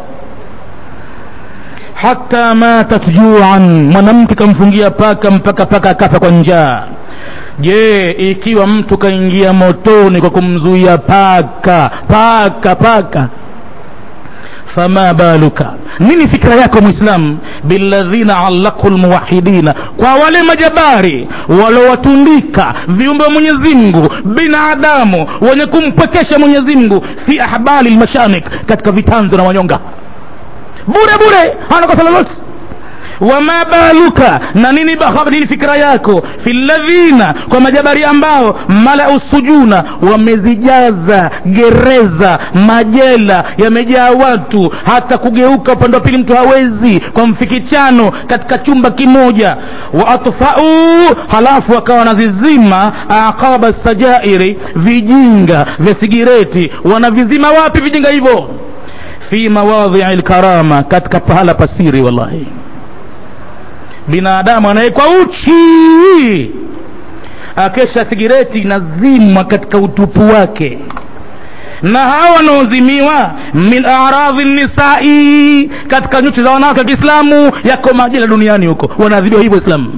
hata matat juan mwanamke kamfungia paka mpaka paka akafa kwa njaa je ikiwa mtu kaingia motoni kwa kumzuia paka paka paka fama baluka nini fikra yako mwislamu biladhina allaqu lmuwahidina kwa wale majabari walowatundika viumbe wa mwenyezi mungu binadamu wenye kumpwekesha mwenyezi mungu fi ahbali lmashamik katika vitanzo na wanyonga bure bure hana kosa lolote wama baluka na nini, nini fikra yako fi ladhina kwa majabari ambao malau sujuna wamezijaza gereza majela yamejaa watu hata kugeuka upande wa pili mtu hawezi kwa mfikichano katika chumba kimoja wa atfau halafu wakawa wanazizima aqaba sajairi vijinga vya sigireti wanavizima wapi vijinga hivyo fi mawadhii lkarama katika pahala pasiri wallahi binadamu anawekwa uchi akesha sigireti inazimwa katika utupu wake na hawa wanaozimiwa min aradhi nisai katika nyuchi za wanawake wa kiislamu yako majela duniani huko wanaadhibiwa hivyo islamu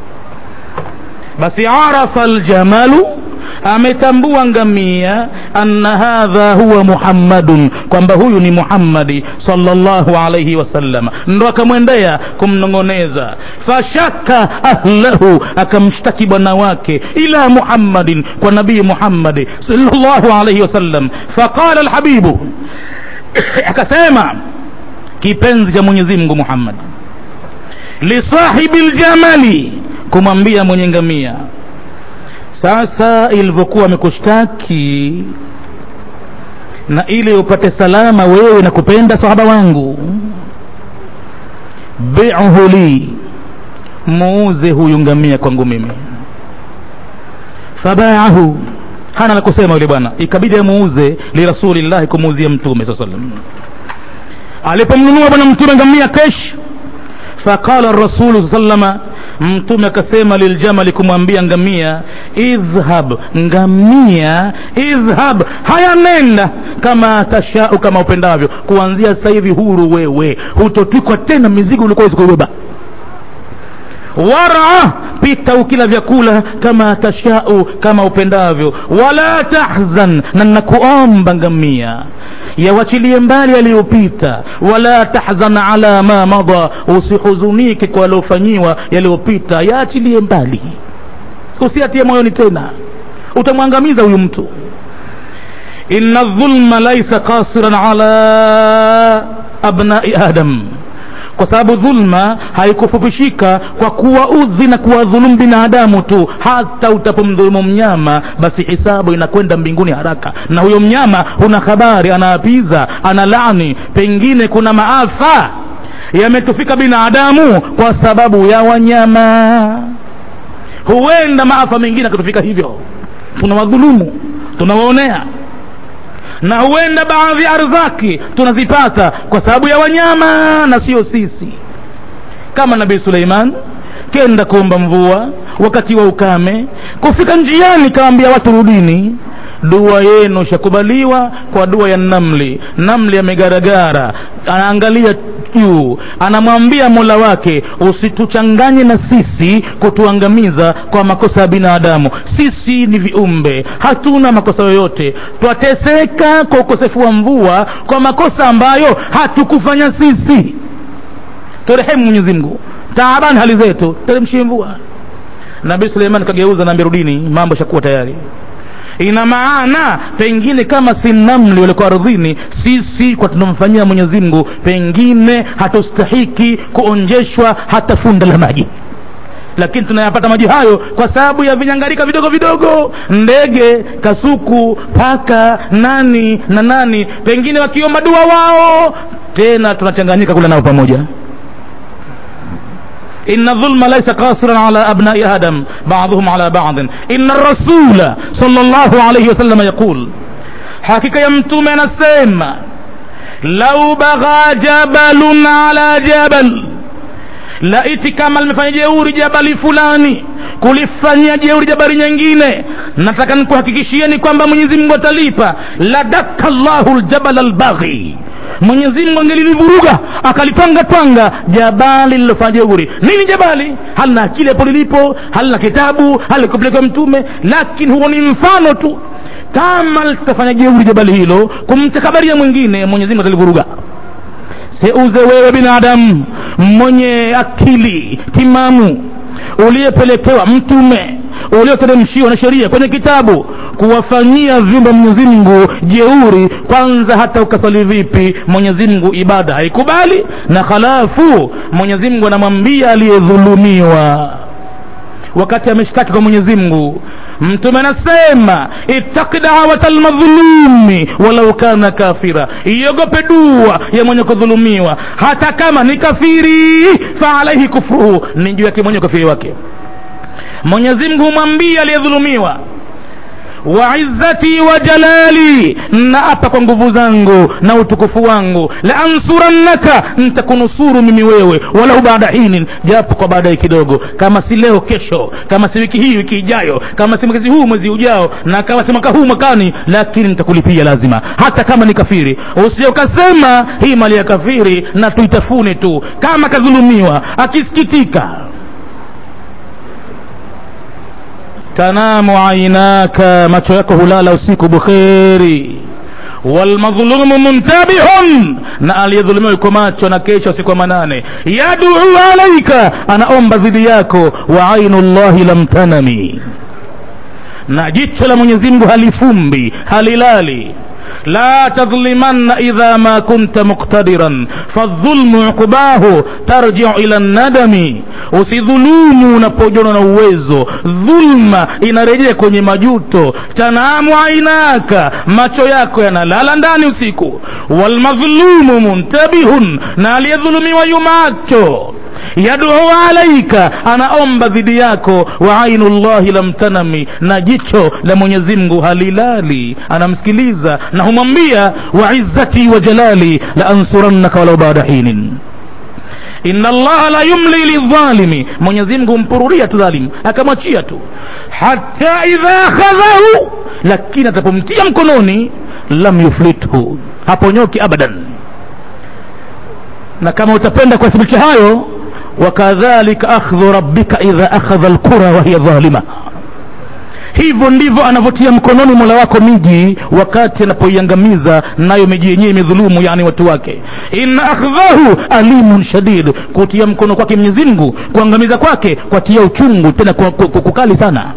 basi arafa aljamalu ametambua ngamia anna hadha huwa muhammadun kwamba huyu ni muhammadi sallallahu alaihi wasallam ndo akamwendea kumnong'oneza fashaka ahlahu akamshtaki bwana wake ila muhammadin kwa nabii muhammadi sallallahu alaihi wasallam faqala alhabibu akasema kipenzi cha mwenyezi mungu muhammad lisahibi ljamali kumwambia mwenye ngamia sasa ilivyokuwa amekushtaki na ili upate salama wewe na kupenda sahaba wangu bi'hu li muuze huyu ngamia kwangu mimi fabaahu hana la kusema yule bwana ikabidi amuuze lirasulillahi kumuuzia mtume saa salam alipomnunua bwana mtume ngamia kesh faqala rasulu saa salama mtume akasema liljamali kumwambia ngamia idhhab ngamia idhhab haya nenda kama tashau kama upendavyo kuanzia sasa hivi huru wewe hutotwikwa tena mizigo ulikuwa kuibeba wara pita ukila vyakula kama tashau kama upendavyo wala tahzan na nakuomba ngamia yawachilie mbali yaliyopita wala tahzan ala ma madha usihuzunike kwa yaliyofanyiwa yaliyopita yaachilie mbali usiatie moyoni tena utamwangamiza huyu mtu inna dhulma laisa qasiran ala abnai adam kwa sababu dhulma haikufupishika kwa kuwaudhi na kuwadhulumu binadamu tu hata utapomdhulumu mnyama basi hisabu inakwenda mbinguni haraka na huyo mnyama huna habari anaapiza ana laani pengine kuna maafa yametufika binadamu kwa sababu ya wanyama huenda maafa mengine akatufika hivyo tunawadhulumu tunawaonea na huenda baadhi ya arzaki tunazipata kwa sababu ya wanyama na sio sisi kama nabii suleiman kenda kuomba mvua wakati wa ukame kufika njiani kaambia watu rudini dua yenu shakubaliwa kwa dua ya namli namli amegaragara anaangalia juu anamwambia mola wake usituchanganye na sisi kutuangamiza kwa makosa ya binadamu sisi ni viumbe hatuna makosa yoyote twateseka kwa ukosefu wa mvua kwa makosa ambayo hatukufanya sisi turehemu mwenyezi mungu taabani hali zetu teremshie mvua nabii suleiman kageuza naambia rudini mambo shakuwa tayari ina maana pengine kama si namli walikuwa ardhini sisi kwa tunamfanyia mwenyezi mungu pengine hatustahiki kuonjeshwa hata funda la maji lakini tunayapata maji hayo kwa sababu ya vinyangarika vidogo vidogo ndege kasuku paka nani na nani pengine wakiomba dua wao tena tunachanganyika kula nao pamoja إن الظلم ليس قاصرا على أبناء آدم بعضهم على بعض إن الرسول صلى الله عليه وسلم يقول حقيقة يمتم نسيما لو بغى جبل على جبل laiti kama limefanya jeuri jabali fulani kulifanyia jeuri jabali nyingine nataka nikuhakikishieni kwamba mwenyezi mungu atalipa ladaka llahu ljabala albaghi mwenyezi mungu angelilivuruga akalitwanga twanga jabali lilofanya jeuri nini jabali halina akili hapo lilipo halina kitabu halikupelekwa mtume lakini huo ni mfano tu kama litafanya jeuri jabali hilo kumtakabaria mwingine mwenyezi mungu atalivuruga seuze wewe binadamu mwenye akili timamu uliyepelekewa mtume ulioteremshiwa na sheria kwenye kitabu kuwafanyia vyumba mwenyezi mungu jeuri kwanza hata ukasali vipi mwenyezi mungu ibada haikubali na halafu mwenyezi mungu anamwambia aliyedhulumiwa wakati ameshtaki kwa mwenyezi mungu mtume anasema ittaki dawata lmadhulumi walau kana kafira iogope dua ya mwenye kudhulumiwa hata kama ni kafiri faalaihi kufruhu ni juu yake mwenye ukafiri wake mwenyezi mungu humwambia aliyedhulumiwa wa izzati wa jalali na apa kwa nguvu zangu na utukufu wangu la ansurannaka ntakunusuru mimi wewe walau baada hinin japo kwa baadaye kidogo kama si leo kesho kama si wiki hii wiki ijayo kama si mwezi huu mwezi ujao na kama si mwaka huu mwakani lakini nitakulipia lazima hata kama ni kafiri usije ukasema hii mali ya kafiri na tuitafune tu kama kadhulumiwa akisikitika tanamu ainaka macho yako hulala usiku bukheri walmadhulumu muntabihun na aliyedhulumiwa yuko macho na kesho usiku wa manane yaduu alaika anaomba dhidi yako wa ainu llahi lam tanami na jicho la mwenyezi mungu halifumbi halilali لا تظلمن إذا ما كنت مقتدرا فالظلم عقباه ترجع إلى الندم usidhulumu unapojona na uwezo dhulma inarejea kwenye majuto tanamu ainaka macho yako yanalala ndani usiku walmadhlumu muntabihun na aliyedhulumiwa yumacho yaduu alaika anaomba dhidi yako wa ainu llahi lam tanami na jicho la mwenyezi mungu halilali anamsikiliza na humwambia wa izzati wa jalali la ansurannaka walau baada hinin inna allaha la yumli lidhalimi mwenyezi mungu humpururia tu dhalim akamwachia tu hata idha akhadhahu lakini atapomtia mkononi lam yuflithu haponyoki abadan na kama utapenda kuwathibitisha hayo wakadhalika akhdhu rabbika idha akhadha alqura wahiya dhalima hivyo ndivyo anavyotia mkononi mola wako miji wakati anapoiangamiza nayo miji yenyewe imedhulumu yani watu wake inna akhdhahu alimun shadid kutia mkono kwake mwenyezi mungu kuangamiza kwake kwatia uchungu tena kwa- kwa- kwa- kukali sana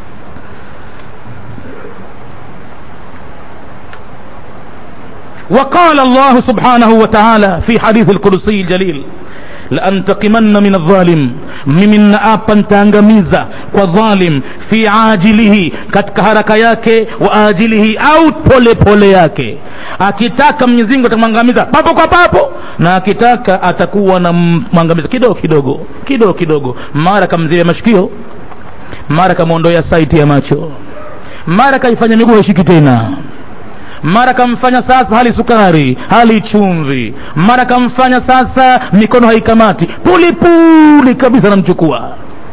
وقال الله سبحانه وتعالى في حديث القدسي الجليل لأنتقمن من الظالم mimi naapa ntaangamiza kwa dhalim fi ajilihi katika haraka yake wa ajilihi au pole pole yake akitaka mwenyezi mungu atamwangamiza papo kwa papo na akitaka atakuwa na mwangamiza kidogo kidogo kidogo kidogo mara kamzibe mashikio mara kamwondoya saiti ya macho mara kaifanya miguu haishiki tena mara kamfanya sasa hali sukari hali chumvi mara kamfanya sasa mikono haikamati pulipuli kabisa namchukua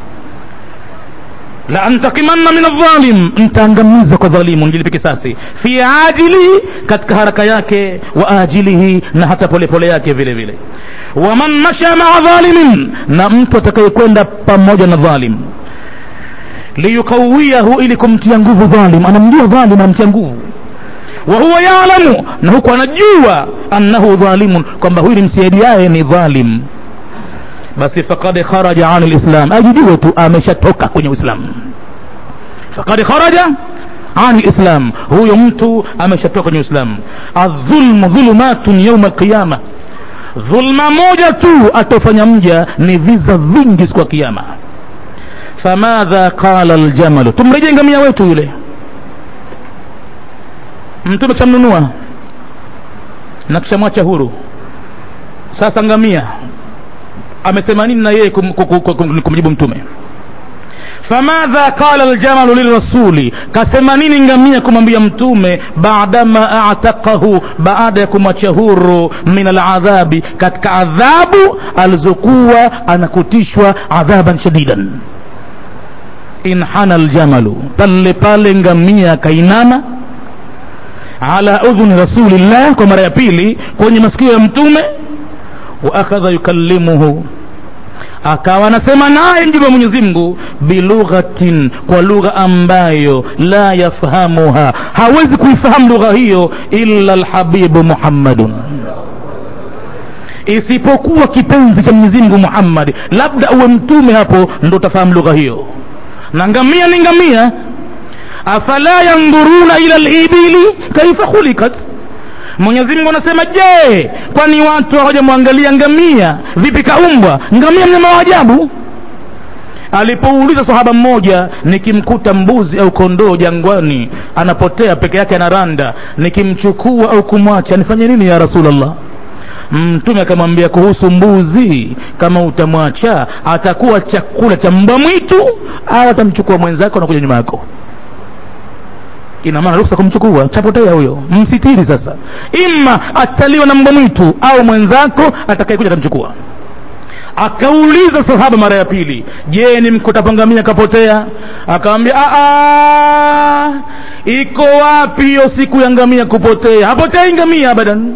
la antakimanna min aldhalim ntaangamiza kwa dhalimu nijilipe kisasi fi ajilihi katika haraka yake wa ajilihi na hata polepole yake vile vile waman masha maa dhalimin na mtu atakayekwenda pamoja na dhalim liyukawiyahu ili kumtia nguvu dhalim anamjua dhalim anamtia nguvu wa huwa yalamu na huku anajua annahu dhalimun kwamba huyu ni msaidiaye ni dhalim basi faqad kharaja an lislam ajijue tu ameshatoka kwenye uislamu faqad kharaja an lislam huyo mtu ameshatoka kwenye uislamu adhulmu dhulumatun yauma alqiyama dhulma moja tu atofanya mja ni viza vingi siku ya kiyama famadha qala aljamalu tumrejee ngamia wetu yule mtume kishamnunua na kishamwacha huru sasa ngamia amesema nini na yeye kum, kum, kum, kum, kumjibu mtume famadha qala aljamalu lirasuli kasema nini ngamia kumwambia mtume baadama ataqahu baada ya kumwacha huru min aladhabi katika adhabu alizokuwa anakutishwa adhaban shadidan inhana aljamalu pale pale ngamia kainama ala udhuni rasulillah kwa mara ya pili kwenye masikio ya mtume wa akhadha yukallimuhu akawa anasema naye mjumbe wa mwenyezi mungu bilughatin kwa lugha ambayo la yafhamuha hawezi kuifahamu lugha hiyo illa lhabibu muhammadun isipokuwa kipenzi cha mwenyezi mungu muhammadi labda uwe mtume hapo ndo utafahamu lugha hiyo na ngamia ni ngamia afala yandhuruna ila libili kaifa khulikat mwenyezi mungu anasema je kwani watu hawajamwangalia ngamia vipi kaumbwa ngamia mnyama wa ajabu alipouliza sahaba mmoja nikimkuta mbuzi au kondoo jangwani anapotea peke yake anaranda nikimchukua au kumwacha nifanye nini ya rasulllah mtume akamwambia kuhusu mbuzi kama utamwacha atakuwa chakula cha mbwa mwitu au atamchukua mwenzako anakuja nyuma yako ina maana ruksa kumchukua tapotea huyo msitiri sasa ima ataliwa na mbwa mwitu au mwenzako atakayekuja atamchukua akauliza sahaba mara ya pili je ni mkutapangamia kapotea akamwambia iko wapi hiyo siku ya ngamia kupotea hapotei ngamia abadan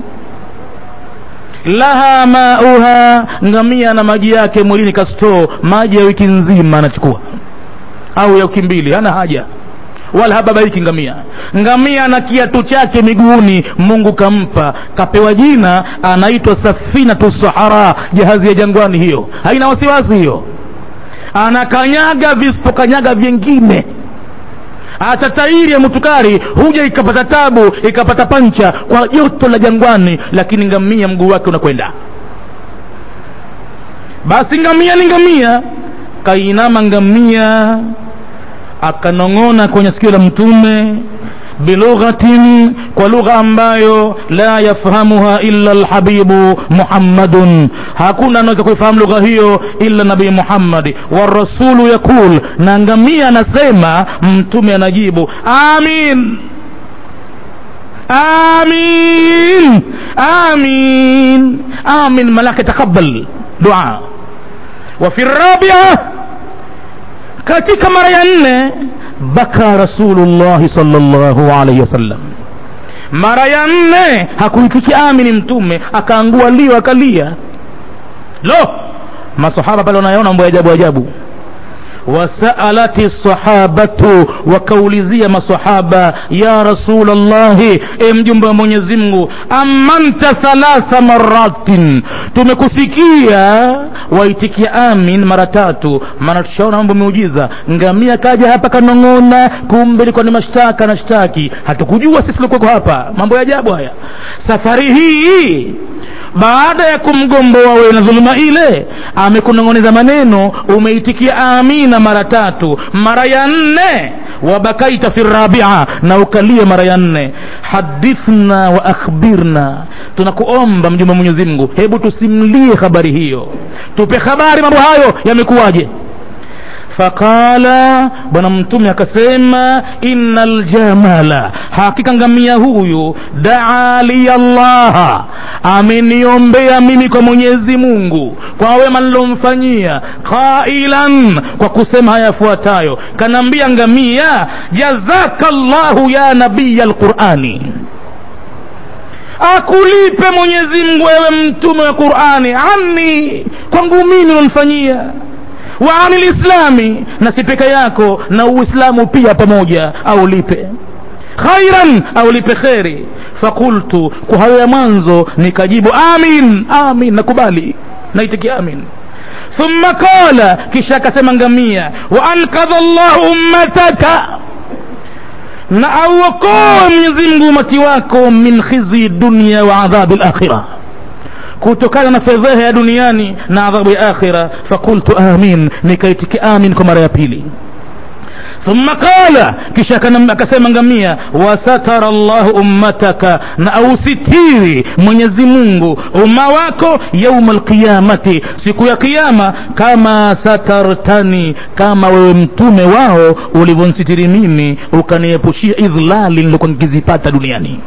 laha mauha ngamia na maji yake mwilini kastoo maji ya wiki nzima anachukua au ya wiki mbili hana haja wala hababaiki ngamia ngamia na kiatu chake miguuni mungu kampa kapewa jina anaitwa safinatu sahara jahazi ya jangwani hiyo haina wasiwasi hiyo anakanyaga visipokanyaga vyengine hata tairi ya mutukari huja ikapata tabu ikapata pancha kwa joto la jangwani lakini ngamia mguu wake unakwenda basi ngamia ni ngamia kainama ngamia akanong'ona kwenye sikio la mtume bilughatin kwa lugha ambayo la yafhamuha illa alhabibu muhammadun hakuna anaweza kuifahamu lugha hiyo illa nabii muhammadi warasulu yaqul na ngamia anasema mtume anajibu amin amin amin amin malaka taqabbal dua wa fi rabia katika mara ya nne baka rasulullahi sallallahu alaihi wasallam mara ya nne hakuitiki amini mtume akaangua lio akalia lo masahaba pale wanayaona mambo ya ajabu ajabu wasaalati sahabatu wakaulizia masahaba ya rasulllahi e mjumbe wa mwenyezi mungu amanta thalatha maratin tumekusikia waitikia amin mara tatu maana tushaona mambo miujiza ngamia kaja hapa kanong'ona kumbe ilikuwa ni mashtaka na shtaki hatukujua sisi tulikuweko hapa mambo ya ajabu haya safari hii baada ya kumgomboa wewe na dhuluma ile amekunong'oneza maneno umeitikia amina mara tatu mara ya nne wabakaita fi rabia na ukalia mara ya nne hadithna wa akhbirna tunakuomba mjumbe wa mwenyezi mungu hebu tusimlie habari hiyo tupe habari mambo hayo yamekuwaje faqala bwana mtume akasema inna ljamala hakika ngamia huyu daa liya llaha ameniombea mimi kwa mwenyezi mungu kwa wema nilomfanyia qailan kwa kusema haya yafuatayo kanaambia ngamia jazaka llahu ya nabiya lqurani akulipe mwenyezi mungu wewe mtume wa qurani anni kwangu mimi unanifanyia wa ani lislami na si peke yako na uislamu pia pamoja aulipe khairan aulipe kheri fakultu kwa hayo ya mwanzo nikajibu amin amin nakubali naitikia amin thumma qala kisha akasema ngamia wa ankadha llahu ummataka na auokoe mwenyezi mungu umati wako min khizi dunya wa adhabi lakhira kutokana na fedheha ya duniani na adhabu ya akhira fakultu amin nikaitiki amin kwa mara ya pili thumma qala kisha akasema ngamia wasatara llahu ummataka na ausitiri mwenyezi mungu umma wako yauma alqiyamati siku ya kiyama kama satartani kama wewe mtume wao ulivyonsitiri mimi ukaniepushia idhlali nilikuwa nikizipata duniani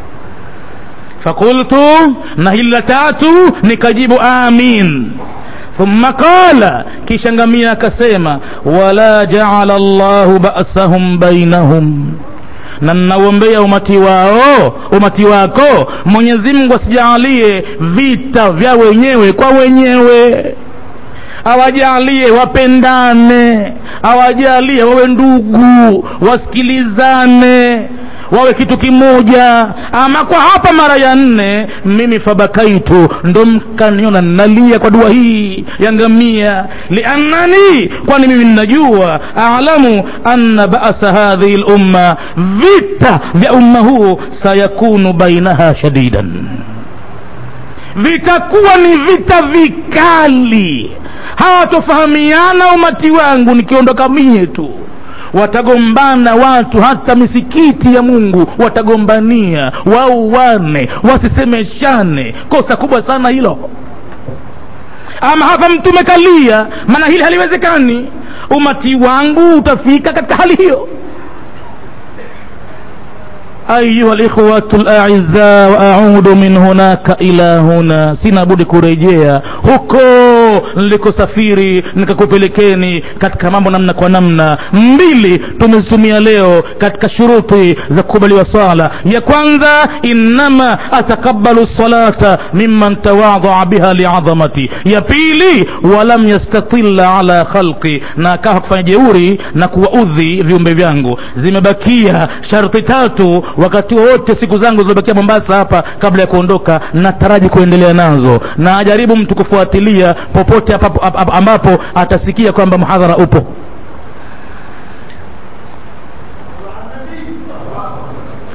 fakultu na hili la tatu nikajibu amin thumma qala kisha ngamia akasema wala jaala llahu basahum bainahum na ninaombea umati wao umati wako mwenyezi mungu asijaalie vita vya wenyewe kwa wenyewe awajalie wapendane awajalie wawe ndugu wasikilizane wawe kitu kimoja ama kwa hapa mara ya nne mimi fabakaitu ndo mkaniona nalia kwa dua hii ya ngamia liannani kwani mimi ninajua alamu anna basa hadhihi lumma vita vya umma huu sayakunu bainaha shadidan vitakuwa ni vita vikali hawatofahamiana umati wangu nikiondoka mie tu watagombana watu hata misikiti ya mungu watagombania wauane wasisemeshane kosa kubwa sana hilo ama hapa mtume kalia maana hili haliwezekani umati wangu utafika katika hali hiyo أيها الإخوة الأعزاء وأعود من هناك إلى هنا sina budi kurejea huko nilikosafiri nikakupelekeni katika mambo namna kwa namna mbili tumezitumia leo katika shuruti za kukubaliwa swala ya kwanza innama atakabalu salata mimman tawadhaa biha liadhamati ya pili walam yastatila ala khalqi na akawa kufanya jeuri na kuwaudhi viumbe vyangu zimebakia sharti tatu wakati wowote siku zangu zilizobakia mombasa hapa kabla ya kuondoka nataraji kuendelea nazo na ajaribu mtu kufuatilia popote apapo, ap, ambapo atasikia kwamba mhadhara upo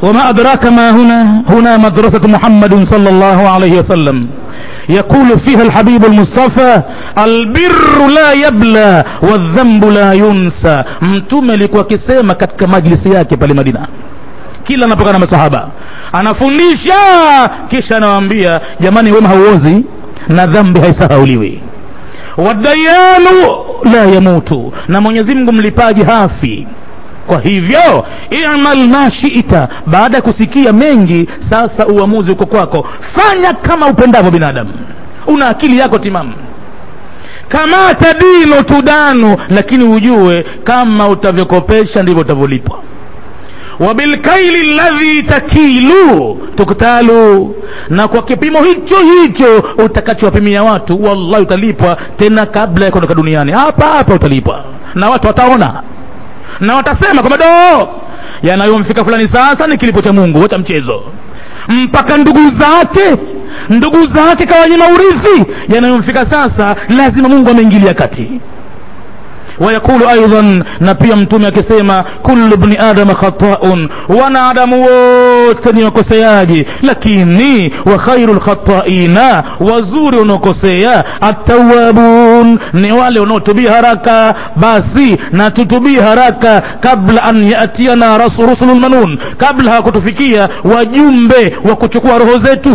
وما أدراك ما هنا هنا مدرسة محمد صلى الله عليه وسلم يقول فيها الحبيب المصطفى البر لا يبلى والذنب لا ينسى mtume alikuwa akisema katika majlisi yake pale madina kila anapokaa na masahaba anafundisha kisha anawaambia jamani wema hauozi na dhambi haisahauliwi wadayanu la yamutu na mwenyezi mungu mlipaji hafi kwa hivyo imal ma shita baada ya kusikia mengi sasa uamuzi uko kwako fanya kama upendavyo binadamu una akili yako timamu kama tadinu tudanu lakini ujue kama utavyokopesha ndivyo utavyolipwa wabilkaili ladhi takilu tuktalu na kwa kipimo hicho hicho utakachowapimia watu wallahi utalipwa tena kabla ya kuondoka duniani hapa hapa utalipwa na watu wataona na watasema kwamba do yanayomfika fulani sasa ni kilipo cha mungu wacha mchezo mpaka ndugu zake ndugu zake kawanyima urithi yanayomfika sasa lazima mungu ameingilia kati wayaqulu aidan na pia mtume akisema kullu bni adama khataun wanadamu wote ni wakoseaji lakini wa khairu lkhataina wazuri wanaokosea attawabun ni wale wanaotubia haraka basi na tutubie haraka kabla an yatiana rusulu lmanun kabla hawakutufikia wajumbe wa kuchukua roho zetu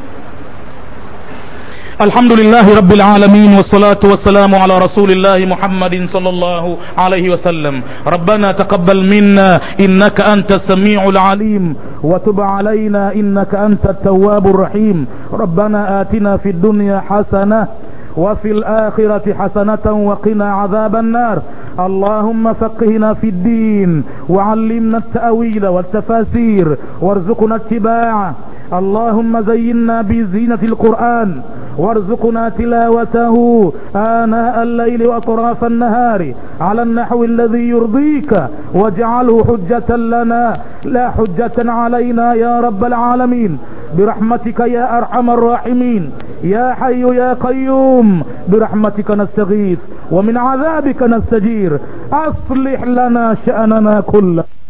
الحمد لله رب العالمين والصلاة والسلام على رسول الله محمد صلى الله عليه وسلم ربنا تقبل منا إنك أنت السميع العليم وتب علينا إنك أنت التواب الرحيم ربنا آتنا في الدنيا حسنة وفي الآخرة حسنة وقنا عذاب النار اللهم فقهنا في الدين وعلمنا التأويل والتفاسير وارزقنا اتباعه اللهم زينا بزينة القرآن وارزقنا تلاوته آناء الليل وأطراف النهار على النحو الذي يرضيك واجعله حجة لنا لا حجة علينا يا رب العالمين برحمتك يا أرحم الراحمين يا حي يا قيوم برحمتك نستغيث ومن عذابك نستجير أصلح لنا شأننا كله